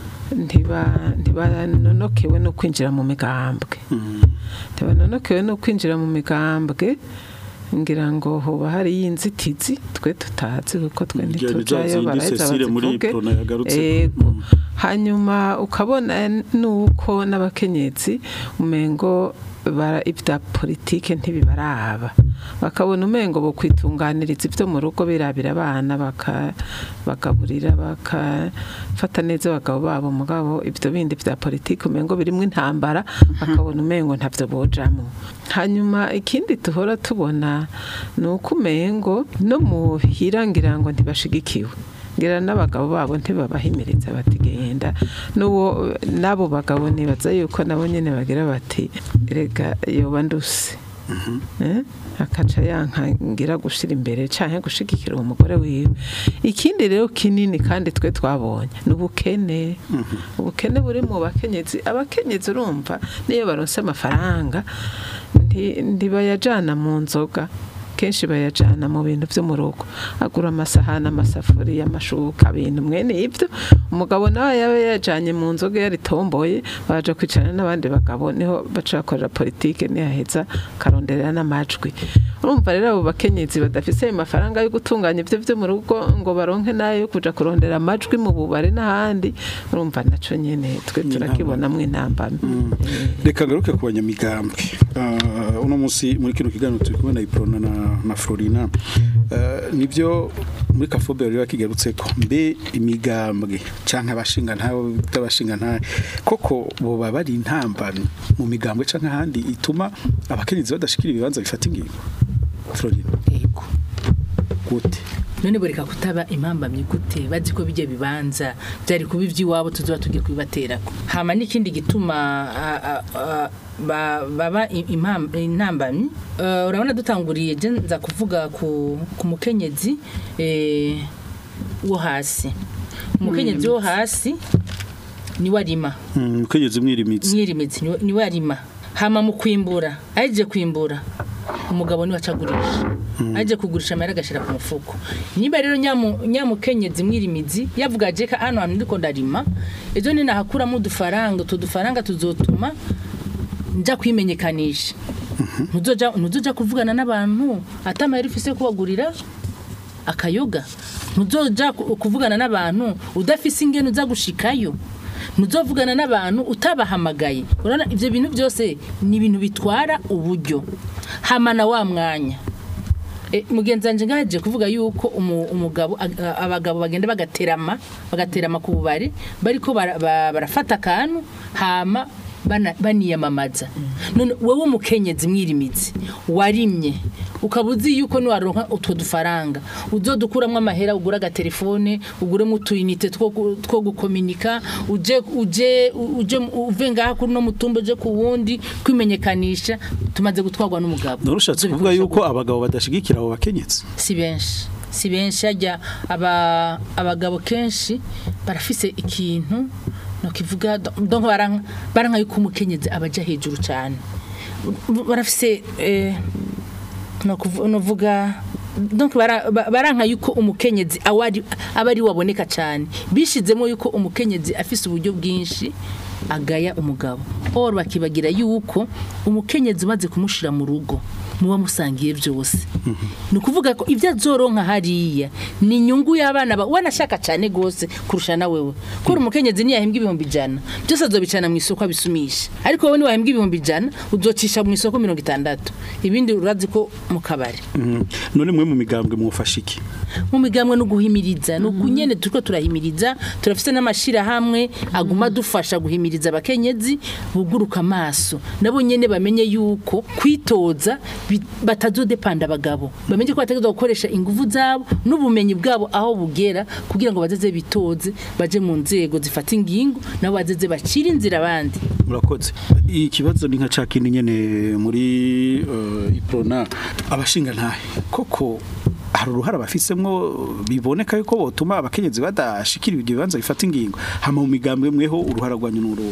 ntiba ntibanonokewe no kwinjira mu migambwe ntibanonokewe no kwinjira mu migambwe ngira ngo hoba hari y'inzitizi twe tutazi kuko twe Ngira ni za ntitujayo zindi baraheza Cecile muri bazivuge Prona yagarutse. Ego. hanyuma ukabona nuko n'abakenyezi umengo bara ibya politike ntibibaraba bakabona umengo bo kwitunganiriza ibyo mu rugo birabira abana baka bagaburira bakafata neza abagabo babo mugabo ibyo bindi bya politike umengo birimo intambara bakabona umengo ntabyo bojamo hanyuma ikindi tuhora tubona ni uko umengo no muhira ngira ngo ntibashigikiwe ngira n'abagabo babo ntibabahimiriza bati genda n'uwo n'abo bagabo nibaza yuko nabo nyine bagira bati rega yoba nduse Eh? akaca yankangira gushira imbere canke gushigikira uwo mugore wiwe ikindi rero kinini kandi twe twabonye ni ubukene ubukene buri mu bakenyezi abakenyezi urumva niyo baronse amafaranga nti- ntibayajana mu nzoga kenshi bayajana mu bintu byo mu rugo agura amasahani amasafuriya amashuka ibintu mwene ibyo umugabo nawe yaba yajanye mu nzoga yaritomboye baja kwicarana n'abandi bagabo niho baca bakorera politike niyaheza karonderera n'amajwi urumva rero abo bakenyezi badafise ayo mafaranga yo gutunganya ibyo byo mu rugo ngo baronke nayo yo kuja kurondera amajwi mu bubare n'ahandi urumva naco nyene twe turakibonamwo intambamyi reka ngaruke ku banyamigambwe Ah, uno munsi muri kino kiganiro turi kumwe na Iprona na, na Florina Ah, nibyo muri kafobe bari bakigarutse ko mbe imigambwe canke abashinga ntawe tabashinga ntawe koko boba bari intambamyi mu migambwe canke ahandi ituma abakenyezi badashikira ibibanza bifata ingingo Florina yego gute none boreka kutaba impambamyi gute bazi ko bijya bibanza byari kuba iby'iwabo tuzoba tugiye kubibaterako hama n'ikindi gituma a- a- a- ba- baba i- impam- intambamyi Eh, urabona dutanguriye je nza kuvuga ku ku mukenyezi eh, wo hasi umukenyezi wo hasi niwe arima Mm, mukenyezi mwirimitsi mwirimizi niwe- niwe arima hama mu kwimbura aje kwimbura umugabo niwe acagurisha aje kugurisha amahera agashira ku mufuko niba rero nyamu- nyamukenyezi mwirimizi yavuga aje ka hano hantu ndiko ndarima ejo ni nahakuramo udufaranga utu dufaranga tuzotuma nja kwimenyekanisha ntuzoja ntuzoja kuvugana n'abantu ata amahera ufise yo kubagurira akayoga ntuzoja ku- kuvugana n'abantu udafise ingene uza gushikayo ntuzovugana n'abantu utabahamagaye urabona ibyo bintu byose ni ibintu bitwara uburyo hamana wa mwanya E, mugenzi wanje ngaje kuvuga yuko umu- umugabo ag- abagabo bagenda bagaterama bagaterama ku bubari bariko bara- ba- barafata akantu hama bana- baniyamamaza none wowe umukenyezi mwirimizi warimye ukaba uzi yuko niwaronka utwo dufaranga uzodukuramo amahera ugura agatelefone uguremo utuyinite two gu- two gukominika uje uje uje uve ngaha kuri no mutumba uje ku wundi kwimenyekanisha tumaze gutwarwa n'umugabo narushatse Ivyo kuvuga bikoresho yuko abagabo badashigikira abo bakenyezi si benshi si benshi hajya aba abagabo kenshi barafise ikintu no kivuga donc baranka baranka yuko umukenyezi abaja hejuru cyane barafise eh, no kuvu- no vuga donc bara- ba- baranka yuko umukenyezi awari abari waboneka cyane bishizemo yuko umukenyezi afise uburyo bwinshi agaya umugabo or bakibagira yuko umukenyezi umaze kumushira mu rugo muba musangiye byose ni ukuvuga ko ibyo azoronka hariya ni inyungu y'abana ba wanashaka cyane gose kurusha na wewe kubera umukenyezi niyahembwa ibihumbi ijana byose azobicana mu isoko abisumisha ariko wowe niwahembwa ibihumbi ijana uzocisha mu isoko mirongo itandatu ibindi urazi ko mu kabari Mhm. none mwe mu migambwe mwufasha iki mu migambwe no guhimiriza no kunyene turiko turahimiriza turafise n'amashira hamwe aguma dufasha guhimiriza abakenyezi buguruka amaso nabo nyene bamenye yuko kwitoza bi- batazodepanda abagabo bamenye ko bategerezwa gukoresha ingufu zabo n'ubumenyi bwabo aho bugera kugira ngo bazeze bitoze baje mu nzego zifata ingingo nabo bazeze bacira inzira abandi murakoze ikibazo ni nka ca kindi nyene muri uh, iprona abashinga ntahe koko hari uruhara bafisemwo biboneka yuko botuma abakenyezi badashikira ibyo bibanza bifata ingingo hama mu migambwe mweho uruhara rwanyu n'uruhu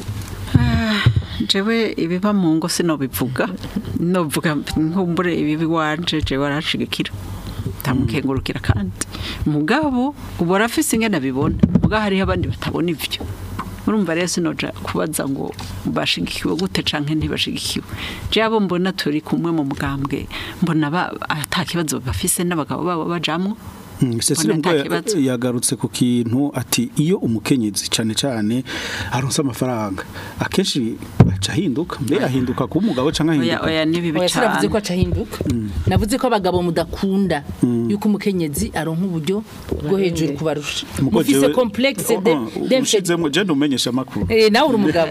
jewe ibiba mu ngo sinobivuga novuga nkumbure ibibi wanje jewe arashigikira tamukengurukira kandi mugabo ubu arafise ingene abibona mugabo hariho abandi batabona ivyo urumva rero sinoja kubaza ngo bashigikiwe gute canke ntibashigikiwe je abo mbona turi kumwe mu mugambwe mbona ba- ata kibazo bafise n'abagabo babo bajamwo Mm, Cecile Mbona Mugabo nta ya- kibazo. yagarutse ku kintu ati iyo umukenyezi cane cane aronse amafaranga akenshi aca ahinduka mbe ahinduka ku mugabo canke oya ahinduka oya ni bibi oya sinavuze ko cane aca ahinduka navuze ko abagabo mudakunda yuko umukenyezi aronka uburyo bwo hejuru kubarusha Muko mufise jewe- complexe de Oh, oh, d'infériorité. ushizemwo je ndumenyesha amakuru Eh, nawe uri umugabo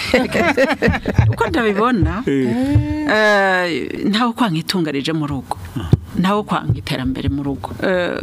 uko ndabibona Eh. eh, ntawe kwanga itunga rije mu rugo ntawe kwanga iterambere mu rugo Eh,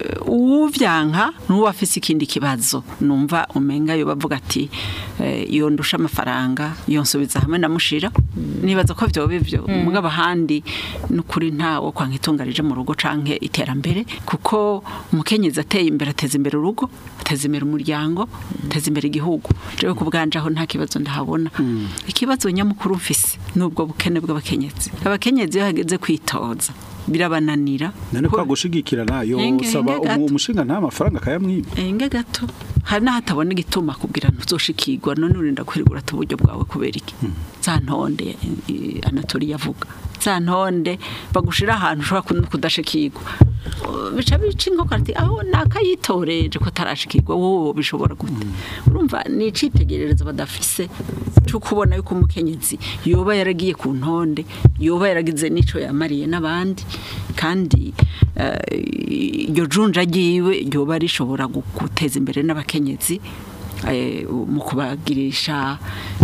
uwuvyanka n'uwo afise ikindi kibazo numva umenga yo bavuga ati eh, iyo ndusha amafaranga iyo nsubiza hamwe namushira nibaza ko vyoba ivyo mugabo ahandi n'ukuri ntawe kwanga itunga rije mu rugo canke iterambere kuko umukenyezi ateye imbere ateza imbere urugo ateza imbere umuryango ateza imbere igihugu jewe ku bwanje aho nta kibazo ndahabona ikibazo nyamukuru mfise n'ubwo bukene bw'abakenyezi abakenyezi iyo hageze kwitoza birabananira none Ko- kwa gushigikira nayo Henge, saba henge gato. umu- umushinga nta mafaranga akayamwiba enge gato hari n'ahatabona igituma kubwira ntuzoshikirwa none urinda kwirigura uburyo bwawe kubera iki za ntonde eh, anatori yavuga za ntonde bagushira ahantu ushobora kun- kudashikirwa Uh, bica bica inkoko ati aho nakayitoreje ko tarashikirwa wowe bishobora gute urumva ni icitegererezo badafise cyo kubona yuko umukenyezi yoba yaragiye ku ntonde yoba yaragize n'ico yamariye n'abandi kandi eh, iryo junja ryiwe ryoba rishobora gu- guteza imbere n'abakenyezi eh, mu kubagirisha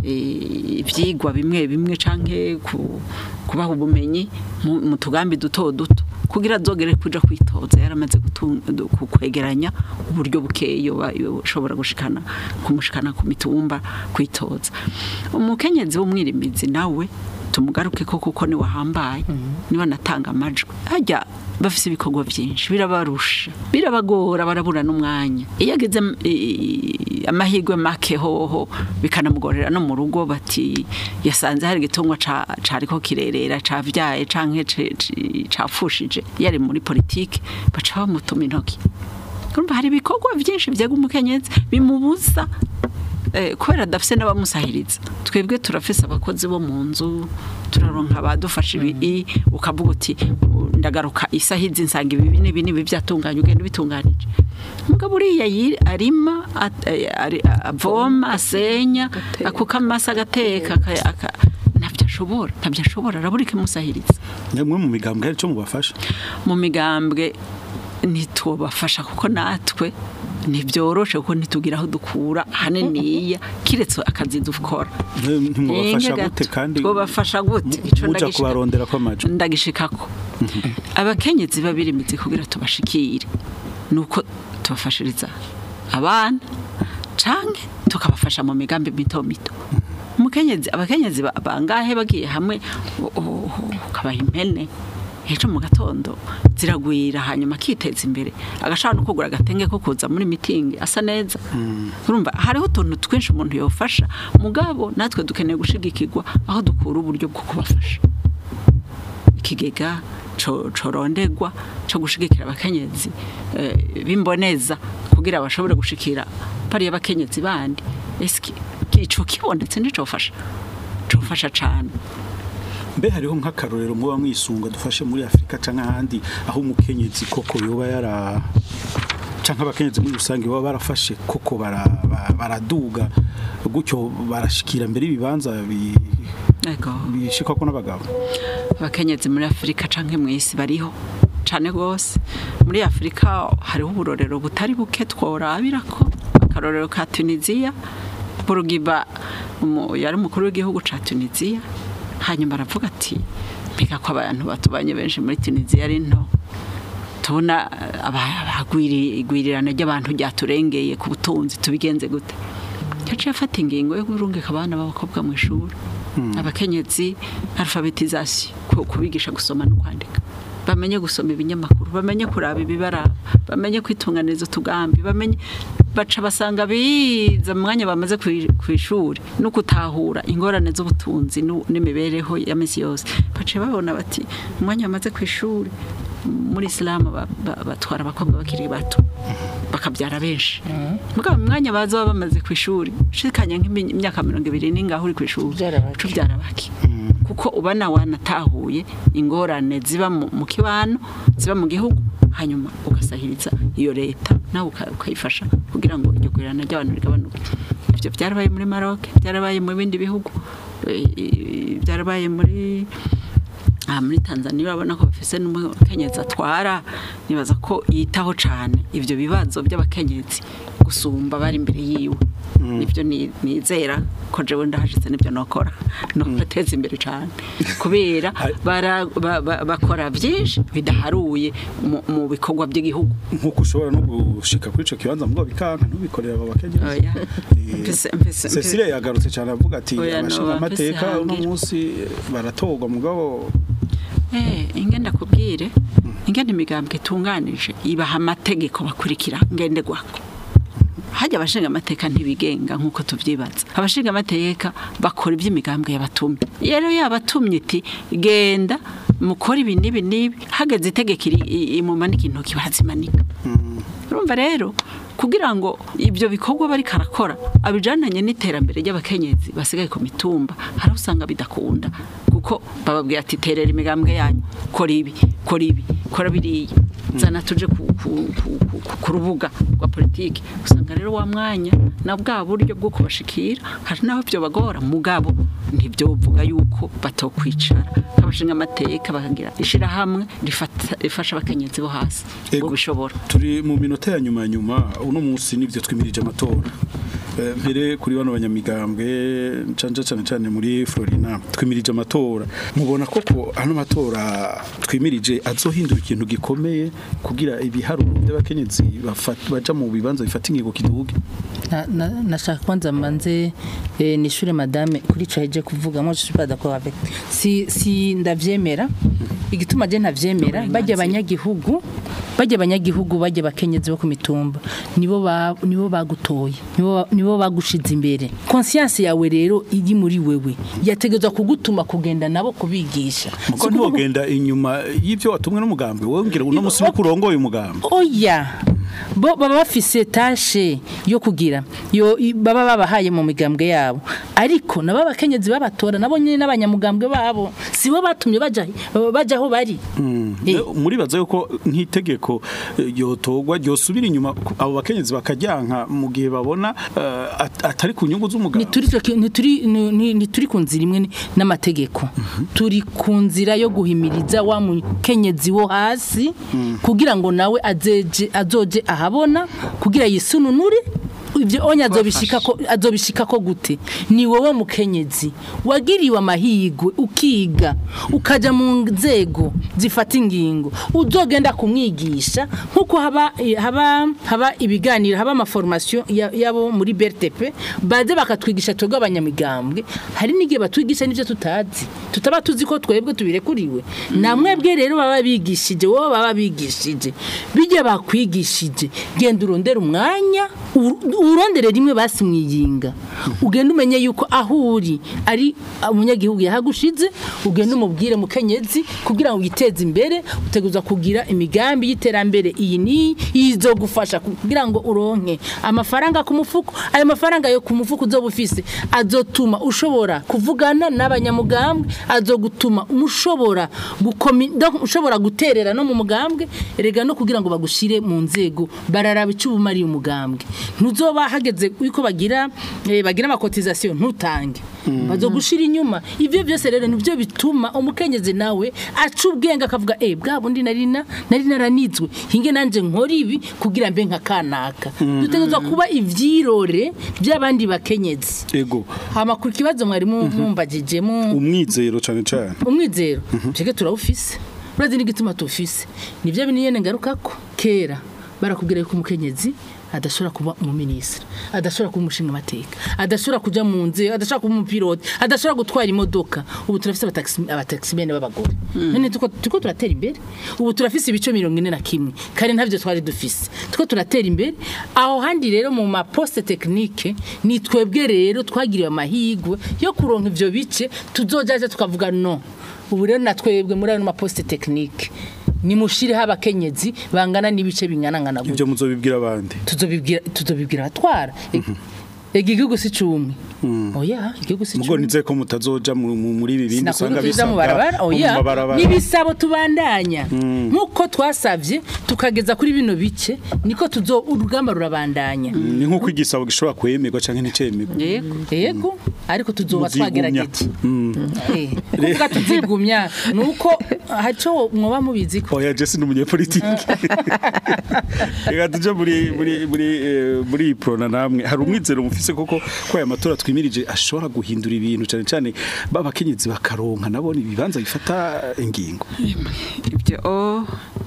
eh, ivyigwa bimwe bimwe canke ku- kubaha ubumenyi mu mu tugambi duto duto kugira azogere kuja kwitoza yaramaze gutung- du- ku- kwegeranya uburyo bukeyo yoba yoshobora gushikana kumushikana ku mitumba kwitoza umukenyezi w'umwirimizi nawe tumugaruke ko kuko ni wahambaye niba natanga amajwi hajya bafise ibikorwa byinshi birabarusha birabagora barabura n'umwanya iyo ageze m- i- amahirwe make hoho bikanamugorera no mu rugo bati yasanze hari igitungwa ca- cariko kirerera cavyaye canke ce- ci- cafushije yari muri politike baca bamutuma intoki urumva hari ibikorwa byinshi byega umukenyezi bimubuza eh, kubera adafise n'abamusahiriza twebwe turafise abakozi bo mu nzu turaronka abadufasha ibi ukavuga uti "U- ndagaruka isahizi nsanga ibi n'ibi n'ibi byatunganye ugenda ubitunganije umugabo uriya yi- arima at- eh, ari- avoma asenya akuka amasa agateka aka- aka- ntabyo ashobora ntabyo ashobora arabura ikimusahiriza mwe mu migambwe hari ico mubafasha mu migambwe ntitubafasha kuko natwe ntibyoroshe kuko ntitugira aho dukura haniniya kiretse akazi dukora ntimubafasha Inke gute gato. kandi twobafasha gute mu- Ico muja ndagishika- kubarondera kw'amajwi ndagishikako abakenyezi babirimizi kugira tubashikire nuko tubafashiriza abana canke tukabafasha mu migambi mito mito umukenyezi abakenyezi ba- bangahe bagiye hamwe u- u- ukabaha impene ejo mu gatondo ziragwira hanyuma akiteza imbere agashaka no kugura agatenge ko kuza muri mitingi asa neza urumva hariho utuntu twinshi umuntu yofasha mugabo natwe dukeneye gushigikirwa aho dukura uburyo bwo kubafasha ikigega co- corondegwa co gushigikira abakenyezi eh, bimboneza kugira bashobore gushikira pariya abakenyezi bandi eski ico kibonetse nicofasha cofasha cane mbe hariho nk'akarorero muba mwisunga dufashe muri afurika canke ahandi aho umukenyezi koko yoba yara canke abakenyezi muri rusange baba barafashe koko bara- ba- baraduga gutyo barashikira mbere ibibanza bi- ego bishikwako n'abagabo abakenyezi muri afurika canke mw'isi bariho cane gose muri afurika hariho uburorero butari buke tworabirako akarorero ka tunisiya burugiba umu- yari umukuru w'igihugu ca tunisiya hanyuma aravuga ati mbega ko abantu batubanye benshi muri tunisiya ari nto tubona igwirirana ry'abantu ryaturengeye ku butunzi tubigenze gute yaciye afata ingingo yo kurungika abana b'abakobwa mu ishuri abakenyezi alphabetization ku- kubigisha gusoma no kwandika bamenye gusoma ibinyamakuru bamenye kuraba ibibaraba bamenye kwitunganiriza utugambi bamenye baca basanga biza mu mwanya bamaze ku ishuri no gutahura ingorane z'ubutunzi nu- n'imibereho ya misi yose baciye babona bati umwanya bamaze ku ishuri muri isilamu ba- ba- batwara abakobwa bakiri bato bakabyara benshi mugabo mu mwanya baza baba bamaze ku ishuri shikanya nk'imyaka mirongo ibiri n'ingaho uri ku ishuri Ubyara bake. uca ubyara bake kuko ubona wanatahuye ingorane ziba mu mu kibano ziba mu gihugu hanyuma ugasahiriza iyo leta nawe uka- ukayifasha kugira ngo iryo gurirana ry'abantu rigabanuke ibyo byarabaye muri Maroc byarabaye mu bindi bihugu eh, byarabaye muri aha muri Tanzania urabona ko bafise n'umukenyezi atwara nibaza ko yitaho cyane ibyo bibazo by'abakenyezi gusumba bari imbere yiwe nibyo ni- nizera ko jewe ndahashitse nibyo nokora no bateza imbere cyane kubera bara- ba- ba- bakora byinshi bidaharuye mu- mu bikorwa by'igihugu nk'uko ushobora no gushika kuri ico kibanza mugabo bikanka ntubikorera abo bakenyezi Oya. Eh, Mpese- mpese- Cecile yagarutse cyane avuga ati Oya, no, abashinga amateka mpese uno hangira. munsi baratorwa mugabo Eh, ingenda kubwire ingenda imigambwe itunganije ibaha amategeko bakurikira ngenderwako hajya abashinga amateka ntibigenga nk'uko tubyibaza abashinga amateka bakora iby'imigambwe yabatumye iyo rero yabatumye iti genda mukora ibi n'ibi n'ibi hageze itegeko iri- i- imumanika intoki barazimanika urumva rero kugira ngo ibyo bikorwa bari karakora abijananye n'iterambere ry'abakenyezi basigaye ku mitumba hari aho usanga bidakunda kuko bababwira ati terera imigambwe yanyu kora ibi kora ibi kora biriya zana tuje ku, ku, ku, ku, ku, ku rubuga rwa politiki usanga rero wa mwanya na bwa buryo bwo kubashikira hari naho byo bagora mugabo ntibyovuga yuko batokwicara abashinga amateka bakagira ishirahamwe rifata- rifasha abakenyezi bo hasi Ego. ngo bishobora turi mu minota ya nyuma nyuma uno munsi nivyo twimirije amatora Eh, mbere kuri bano banyamigambwe canje cyane cyane muri Florina twimirije amatora mubona koko hano matora twimirije azohindura ikintu gikomeye kugira ibiharuro by'abakenyezi bafata- baja mu bibanza bifata ingingo kiduge Na- na- nashaka kwanza manze eh, nishure madame kuri ico heje kuvuga moi je suis pas d'accord avec si si ndavyemera igituma je ntavyemera bajya abanyagihugu bajya abanyagihugu bajya bakenyezi bo ku mitumba nibo ba nibo bagutoye nibo ba- nibo bagushize imbere conscience yawe rero iri muri wewe yategezwa kugutuma kugenda nabo kubigisha muko Si ukuvuga- ntiwogenda inyuma y'ivyo watumwe n'umugambwe wowe ngira uno munsi no kurongoye umugambwe oya bo baba bafise tashe yo kugira yo i- baba babahaye mu migambwe yabo ariko nabo abakenyezi babatora nabo nyine n'abanyamugambwe babo sibo batumye baja baja aho bari Eh. muribaza yuko nk'itegeko eh, ryotogwa ryosubira inyuma ku- abo bakenyezi bakajyanka mu gihe babona eh, at- atari ku nyungu z'umugabo ntituri ntituri ni- ntituri ku nzira imwe ni- n'amategeko turi ku nzira yo guhimiriza wa mukenyezi wo hasi kugira ngo nawe azeje azoje ahabona kugira yisununure ibyo onya azobishika ko azobishika ko gute ni wowe mukenyezi wagiriwe amahigwe ukiga ukaja mu nzego zifata ingingo uzogenda kumwigisha nkuko haba haba haba ibiganiro haba amaformation ya- yabo muri BRTP baze bakatwigisha twebwe abanyamigambwe hari n'igihe batwigisha n'ivyo tutazi tutaba tuzi ko twebwe tubirekuriwe namwebwe rero baba bigishije wowe baba bigishije bijya bakwigishije genda urondera umwanya ur- urondere rimwe basimwiyinga ugenda umenye yuko aho uri ari umunyagihugu yahagushize ugenda umubwire mukenyezi kugira ngo witeze imbere uteguza kugira imigambi y'iterambere iyi ni izo gufasha kugira ngo uronke amafaranga ku mufuko ayo mafaranga yo ku mufuko uzoba ufise azotuma ushobora kuvugana n'abanyamugambwe azogutuma umushobora gukomi donc ushobora guterera no mu mugambwe erega no kugira ngo bagushire mu nzego bararaba icyo ubumariye umugambwe ntuzoba hageze yuko bagira eh, bagira amakotizasiyo ntutange bazogushira inyuma ivyo byose rero nibyo bituma umukenyezi nawe aca ubwenge akavuga eh bwa bundi nari na nari naranizwe hinge nanje nkora ibi kugira mbe nka kanaka dutegerezwa kuba ivyirore by'abandi bakenyezi ego hama ku kibazo mwari mumbagije mu umwizero cyane cyane umwizero twebwe turawufise urazi n'igituma tuwufise nibyo bintu nyene ngarukako kera barakubwira yuko umukenyezi adashobora kuba umuminisitiri adashobora kuba umushinga amateka adashobora kuja mu nzego adashobora kuba umupilote adashobora gutwara imodoka ubu turafise abataxi- abataximene b'abagore none tuko tuko turatera imbere ubu turafise ibice mirongo ine na kimwe kare ntavyo twari dufise tuko turatera imbere aho handi rero mu maposte technique ni twebwe rero twagiriwe amahigwe yo kuronka ivyo bice tuzojaje tukavuga no ubu rero na twebwe muri ayo maposte technique nimushireho abakenyezi bangana n'ibice bingana ibyo muzobibwira abandi tuzobibwira tuzobibwira abatwara ega igihugu si cumi oya igihugu si mugo cumi nize ko mutazoja mu- mu- muri ibi bindi usanga sinakuvuga tuja mu bisabwa barabara mu oya mabarabara. n'ibisabo tubandanya nk'uko twasavye tukageza kuri bino bice niko tuzo urugamba rurabandanya ni nk'uko igisabo gishobora kwemerwa canke nticemerwa yego yego ariko tuzoba Muzigumya. twagerageje Eh, kuvuga tuzigumya nuko haco mwoba mubizi ko oya jesi ni umunyepolitike reka tuje muri muri muri eh, muri iyi prona namwe hari umwizero mufise koko ko aya matora twimirije ashobora guhindura ibintu cyane cyane babakenyezi bakaronka nabone ibibanza bifata ingingo ibyo o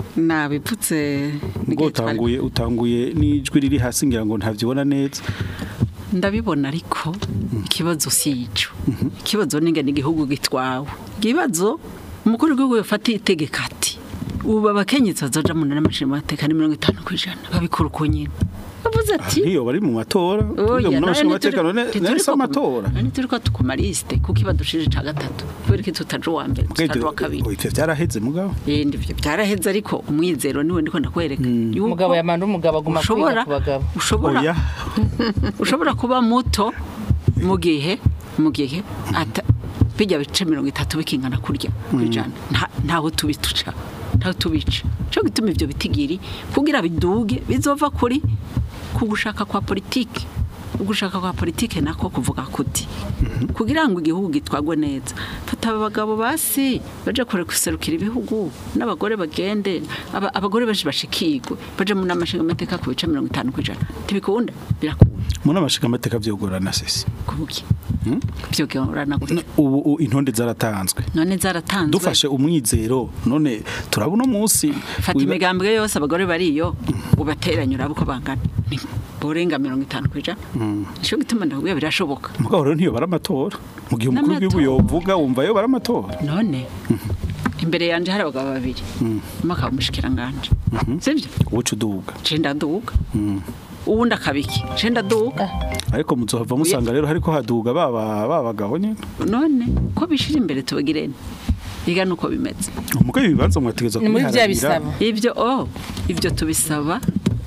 nabivutse ngo utanguye utanguye n'ijwi riri hasi ngira ngo ntavyibona neza ndabibona ariko ikibazo si ico ikibazo ninga ni igihugu gitwawe ikibazo umukuru w'igihugu yafata itegeka ati ubu abakenyezi bazoja mu nama nshingamateka ni mirongo itanu ku ijana babikora uko nyine bavuze ati ntiyo bari mu matora Oya, tuvuge mu none nama ntituri- none ntituri none ko- amatora none turi ko tukuma lisite kuko ibadushije ca gatatu kubera ko tutaje uwa mbere tutaje uwa kabiri ivyo vyaraheze mugabo Eh, ndivyo byaraheze ariko umwizero niwe ndiko ndakwereka yuko umugabo yamanda umugabo aguma ushobora kwiga ku bagabo ushobora oya ushobora kuba muto mu gihe mu gihe ata bijya bice mirongo itatu bikingana kurya kwijana nta ntaho tubituca ntaho tubica cyo gituma ivyo bitigiri kugira biduge bizova kuri ku gushaka kwa politiki ugushaka kwa politiki nako kuvuga kuti kugira ngo igihugu gitwagwe neza fata abagabo basi baje kure guserukira ibihugu n'abagore bagende aba- abagore benshi bashikirwe baje mu namashinga amateka ku bice mirongo itanu kwijana ntibikunda birakunda mu nama nshingamateka vyogorana sesi kubuki byo gahorana gutya ubu u- intonde zaratanzwe none zaratanzwe dufashe umwizero none turabona umunsi fata wiba- imigambwe yose abagore bariyo ubateranya uraba uko bangana ni burenga mirongo itanu kwijana nico gituma ndakubwira birashoboka mugabo rero ntiyo baramatora mu gihe umukuru w'igihugu N'amatora. yovuga wumva yo baramatora none imbere yanje hari abagabo babiri umwe akaba umushikiranganje sibyo ubuca uduga cenda duga uwundi akabiki cenda duga ariko muzohava musanga rero hariko haduga baba babagabo nyene none ko bishira imbere tubagirene biga nuko bimeze umugabo ibibanza mwategeza ni muri bya kubiharanira bisabo ibyo oh ibyo tubisaba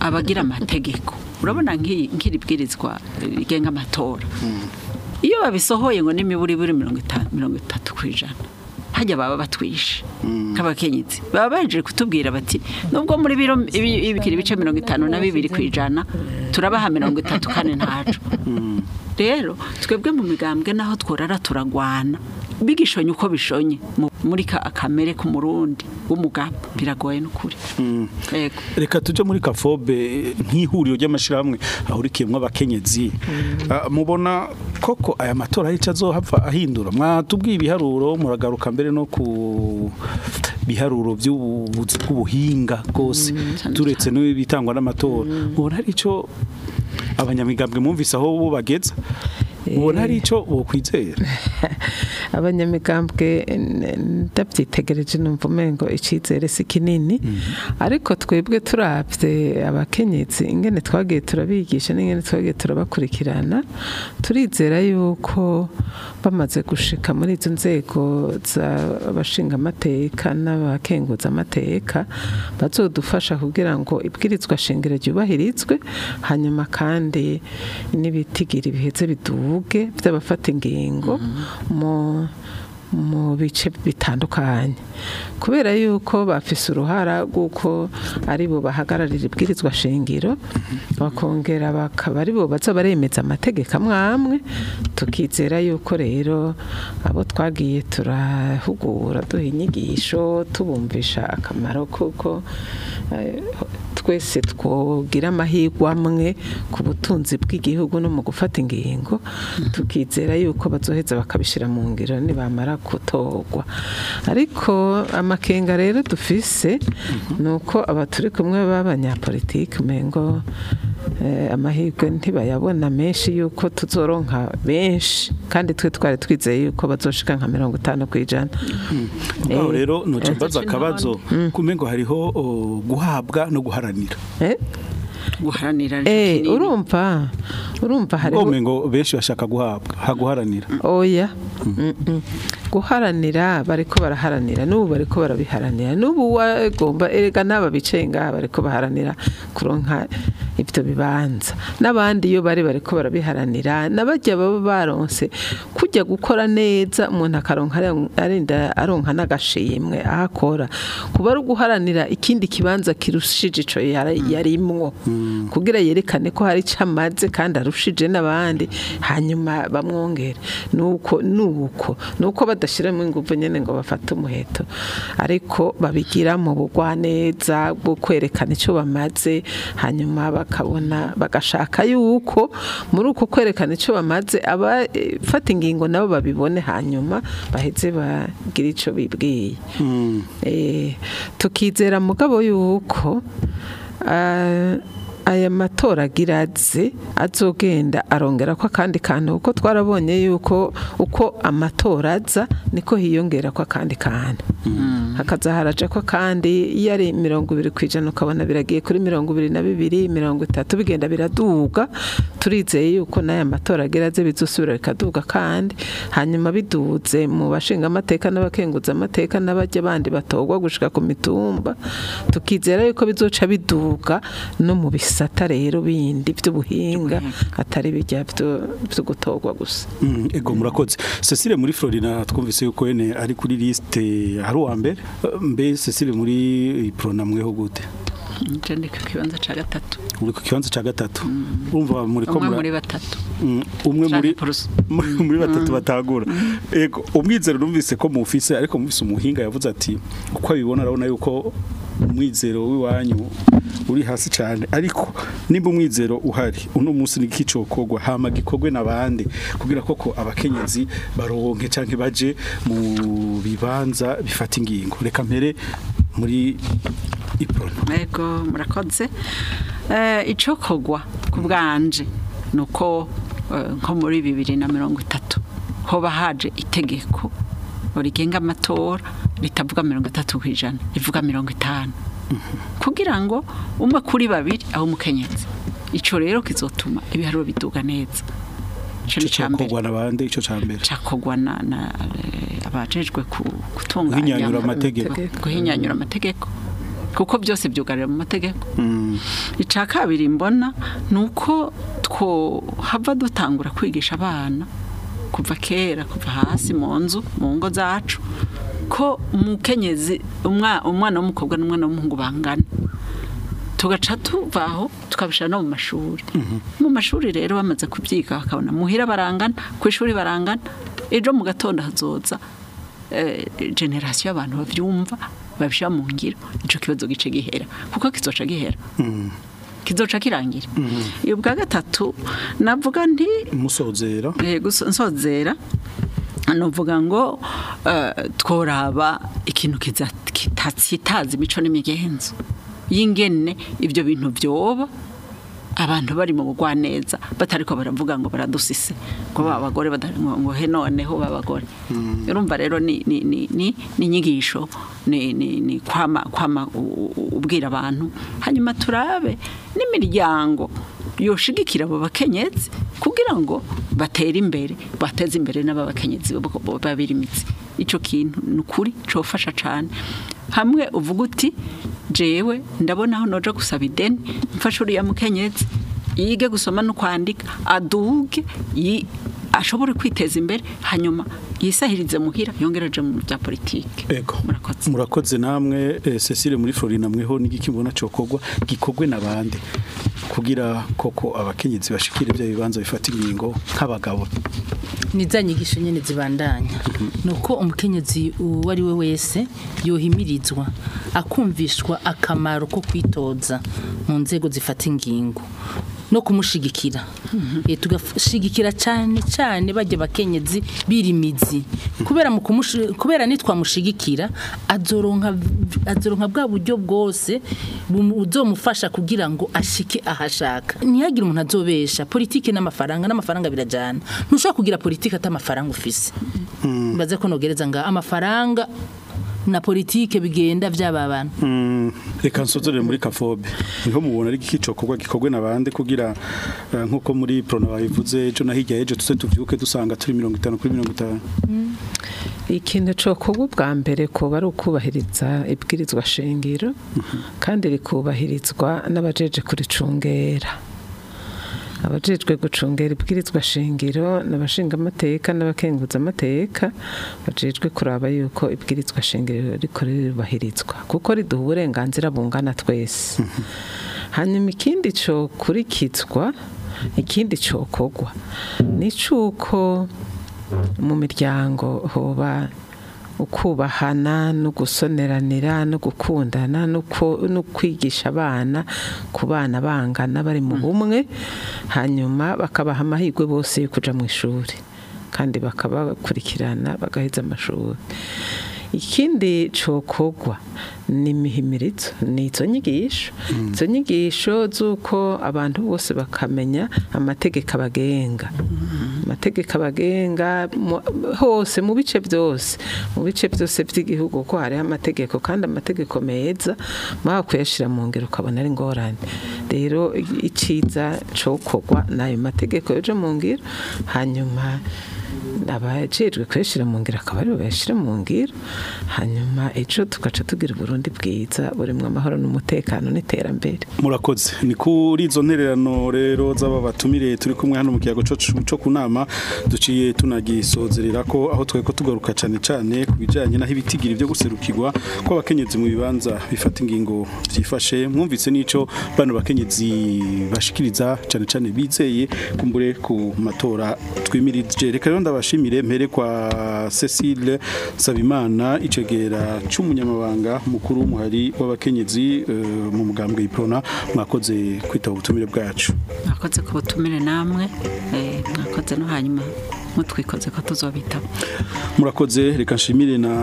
abagira amategeko urabona nk'iyi nk'iri bwirizwa rigenga amatora iyo babisohoye ngo n'imiburi buri mirongo itanu mirongo itatu ku ijana hajya baba batwishe nk'abakenyezi baba baje kutubwira bati nubwo muri biro ibi- ibikira ibice mirongo itanu na bibiri ku ijana turabaha mirongo itatu kane ntacu rero twebwe mu migambwe naho tworara turagwana bigishonye uko bishonye mu- muri ka akamere ku murundi w'umugabo biragoye n'ukuri yego reka tuje muri kafobe nk'ihuriro ry'amashyirahamwe ahurikiyemo abakenyezi Ah, mubona koko aya matora yica azohava ahindura mwatubwiye ibiharuro muragaruka mbere no ku biharuro by'ubuvuzi bw'ubuhinga bwose turetse n'ibitangwa n'amatora mubona hari icyo abanyamigambwe mwumvise aho bo bageza mubona hari icyo bokwizera abanyamigambwe n- ndabyitegereje numva umengo icyizere si kinini ariko twebwe turabye abakenyezi ingene twagiye turabigisha n'ingene twagiye turabakurikirana turizera yuko bamaze gushika muri izo nzego z'abashingamateka n'abakenguzamateka bazodufasha kugira ngo ibwirizwa shingiro ryubahirizwe hanyuma kandi n'ibitigiri biheze biduge by'abafata ingingo mu mu bice bitandukanye kubera yuko bafise uruhara rw'uko ari bo bahagararira ibwirizwa shingiro bakongera bakaba ari bo baza baremeza amategeko amwe amwe tukizera yuko rero abo twagiye turahugura duha inyigisho tubumvisha akamaro kuko eh, twese twogira amahirwe amwe ku butunzi bw'igihugu no mu gufata ingingo tukizera yuko bazoheza bakabishyira mu ngiro nibamara gutorwa ariko amakenga rero dufise ni uko aba turi kumwe b'abanyapolitiki umengo eh, amahirwe ntibayabona menshi yuko tuzoronka benshi kandi twe twari twizeye yuko bazoshika nka mirongo itanu ku ijana aho Eh, rero nuca eh. mbaza akabazo kumengo hariho o, guhabwa no guharanira eh? guharanira Eh, kinini. urumva urumva hariho ngo benshi bashaka guhabwa haguharanira oya Mm-mm. guharanira bariko baraharanira n'ubu bariko barabiharanira n'ubu wagomba erega n'aba bicaye ngaha bariko baharanira kuronka ibyo bibanza n'abandi iyo bari bariko barabiharanira n'abajya baba baronse kujya gukora neza umuntu akaronka ari- arinda aronka n'agashimwe aho akora kuba ari uguharanira ikindi kibanza kirushije ico yari- yarimwo kugira yerekane ko hari icyo amaze kandi arushije n'abandi hanyuma bamwongere nuko nuko nuko badashiramo ingufu nyene ngo bafate umuheto ariko babigira mu bugwaneza bwo kwerekana icyo bamaze hanyuma bakabona bagashaka yuko muri uko kwerekana icyo bamaze abafata ingingo nabo babibone hanyuma baheze bagira icyo bibwiye Eh, tukizera mugabo yuko ah, aya matora agira aze azogenda arongera ko akandi kantu kuko twarabonye yuko uko amatora aza niko hiyongera ko akandi kantu hakaza haraja ko kandi iyo ari mirongo ibiri ku ijana ukabona biragiye kuri mirongo ibiri na bibiri mirongo itatu bigenda biraduga turizeye yuko n'aya matora agira aze bizosubira bikaduga kandi hanyuma biduze mu bashinga amateka n'abakenguza amateka n'abajya bandi batorwa gushika ku mitumba tukizera yuko bizoca biduga no mu bisata rero bindi by'ubuhinga atari bijya byo byo gutorwa gusa Mm, ego murakoze Cecile muri Florina twumvise yuko ene ari kuri liste hari uwa mbere Eh, mbe Cecile muri Prona mweho gute nje ndi ku kibanza ca gatatu uri ku kibanza ca gatatu urumva muri ko umwe mura- muri batatu Mm, umwe muri Canke purusa. muri batatu batagura ego umwizero numvise ko mufise ariko mufise umuhinga yavuze ati uko abibona arabona yuko umwizero w'iwanyu uri hasi cyane ariko nimba umwizero uhari uno munsi ni kicokogwa hama gikogwe nabandi kugira koko abakenyezi baronke canke baje mu bibanza bifata ingingo reka mpere muri iprona ego murakoze Eh, ico kogwa ku bwanje nuko eh, nko muri bibiri na mirongo itatu hoba haje itegeko rigenga amatora ritavuga mirongo itatu ku ijana rivuga mirongo itanu kugira ngo umwe kuri babiri aho umukenyezi ico rero kizotuma ibiharuro biduga neza ico ni ca mbere cokogwa nabandi ico ca mbere cakogwa na, na eh, abajejwe ku- gutunganya Guhinyanyura amategeko. guhinyanyura amategeko kuko byose byugarira mu mategeko icya kabiri mbona ni uko hava dutangura kwigisha abana kuva kera kuva hasi mu nzu mu ngo zacu ko umukenyezi umwana w'umukobwa n'umwana w'umuhungu bangana tugaca tuvaho tukabishyira no mu mashuri mu mashuri rero bamaze kubyiga bakabona muhira barangana ku ishuri barangana ejo mu gatondo hazoza generasiyo y'abantu babyumva babishyira mu ngiro icyo kibazo gice gihera kuko kizoca gihera kizoca kirangira iyo bwa gatatu navuga nti musozera nsozera nuvuga ngo tworaba ikintu kitatsitaza imico n'imigenzo y'ingene ibyo bintu byoba abantu bari mu bugwaneza batari ko baravuga ngo baradusise ngo ba bagore ngo he noneho babagore urumva rero ni ni ni ni inyigisho ni ni ni kwama kwama ubwira abantu hanyuma turabe n'imiryango yoshigikira abo bakenyezi kugira ngo batere imbere bateze imbere n'ababakenyezi babiri imitsi icyo kintu ni ukuri cyofasha cyane hamwe uvuga uti jewe ndabona aho noja gusaba ideni mfashe uriya mukenyezi yige gusoma no kwandika aduge ashobore kwiteza imbere hanyuma yisahirize muhira yongera aje mu bya politike murakoze murakoze namwe Cecile muri Florina mweho n'igiki mbona cokogwa gikogwe nabande kugira koko abakenyezi bashikire ibyo bibanza bifata ingingo nk'abagabo ni za nyigisho nyine zibandanya ni uko umukenyezi uwo ari we wese yohimirizwa akumvishwa akamaro ko kwitoza mu nzego zifata ingingo no kumushigikira tugashigikira cyane cyane bajya abakenyezi birimizi kubera mu kubera nitwamushigikira azoronka azoronka bwa buryo bwose buzomufasha kugira ngo ashike ahashaka ntihagire umuntu azobesha politike n'amafaranga n'amafaranga birajyana ntushobora kugira politike atamafaranga ufise mbaze ko nogereza nga amafaranga na politike bigenda byababana reka nsozere muri kafobe niho mubona ari igicokorwa gikorwe nabande kugira nkuko muri prona babivuze ejo na hirya ejo tuze tuvyuke dusanga turi 50 kuri 50 ikintu cokorwa bwa mbere ko bari ukubahiriza ibwirizwa shingiro kandi rikubahirizwa n'abajeje kuricungera abajejwe gucungera ibwirizwa shingiro n'abashinga amateka n'abakenguza amateka bajejwe kuraba yuko ibwirizwa shingiro riko rirubahirizwa kuko riduha uburenganzira bungana twese hanyuma ikindi cyo kurikizwa ikindi cyokorwa ni cy'uko mu miryango hoba ukubahana no gusoneranira no gukundana no kwigisha abana ku bana bangana bari mu bumwe hanyuma bakabaha amahirwe bose yo kujya mu ishuri kandi bakabakurikirana bagaheza amashuri ikindi cokogwa ni imihimirizo ni izo nyigisho izo nyigisho z'uko abantu bose bakamenya amategeko abagenga amategeko abagenga hose mu bice byose mu bice byose by'igihugu ko hariho amategeko kandi amategeko meza mwaba kuyashyira mu ngero ukabona ari ingorane rero icyiza cokogwa ni ayo mategeko yoje mu ngiro hanyuma abajejwe kuyashyira mu ngiro akaba aribo bayashyira mu ngiro hanyuma ejo tugaca tugira uburundi bwiza burimo amahoro n'umutekano n'iterambere murakoze ni kuri izo ntererano rero z'aba batumire turi kumwe hano mu kiyago cyo ku nama duciye tunagisozerera ko aho twari ko tugaruka cyane cyane ku bijyanye n'aho ibitigiri byo guserukirwa kw'abakenyezi mu bibanza bifata ingingo byifashe mwumvise n'icyo bano bakenyezi bashikiriza cyane cyane bizeye kumbure ku matora twimirije reka rero ndabashimire mpere kwa Cecile Sabimana icegera cy'umunyamabanga mukuru w'umuhari w'abakenyezi mu mugambwe iprona mwakoze kwitaba ubutumire bwacu mwakoze ku butumire namwe mwakoze no hanyuma mutwikoze ko tuzobitaba murakoze reka nshimire na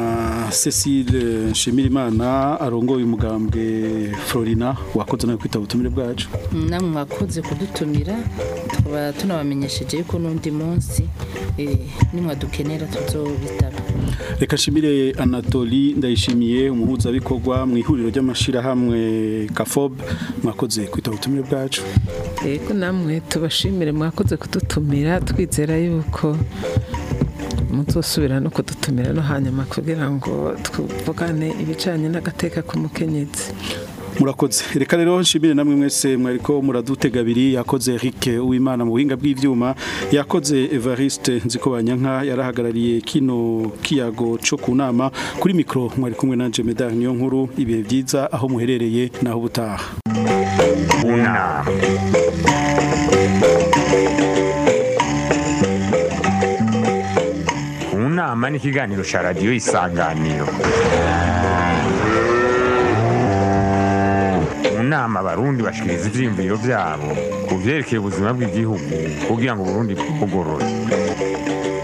Cecile nshimire imana arongoye umugambwe Florina wakoze nawe kwitaba ubutumire bwacu namwe mwakoze kudutumira tukaba tunabamenyesheje yuko n'undi munsi nimwadukenera tuzobitaba reka nshimire Anatoli ndayishimiye umuhuzabikorwa mu ihuriro ry'amashirahamwe Kafob mwakoze kwitaba ubutumire bwacu yego namwe tubashimire mwakoze kudutumira twizera yuko muzosubira no kudutumira no hanyuma kugira ngo tuvugane ibijanye n'agateka k'umukenyezi murakoze reka rero nshimire namwe mwese mwariko muradutega abiri yakoze Eric Uwimana mu buhinga bw'ivyuma yakoze Evariste Nzikobanyanka yarahagarariye kino kiyago cyo kunama kuri micro mwari kumwe nanje Medar niyo nkuru ibihe byiza aho muherereye naho ubutaha unama unama ni ikiganiro cya radiyo isanganiro mu nama abarundi bashikiriza ivyiyumviro vyabo ku vyerekeye ubuzima bw'igihugu kugira ngo uburundi bugorore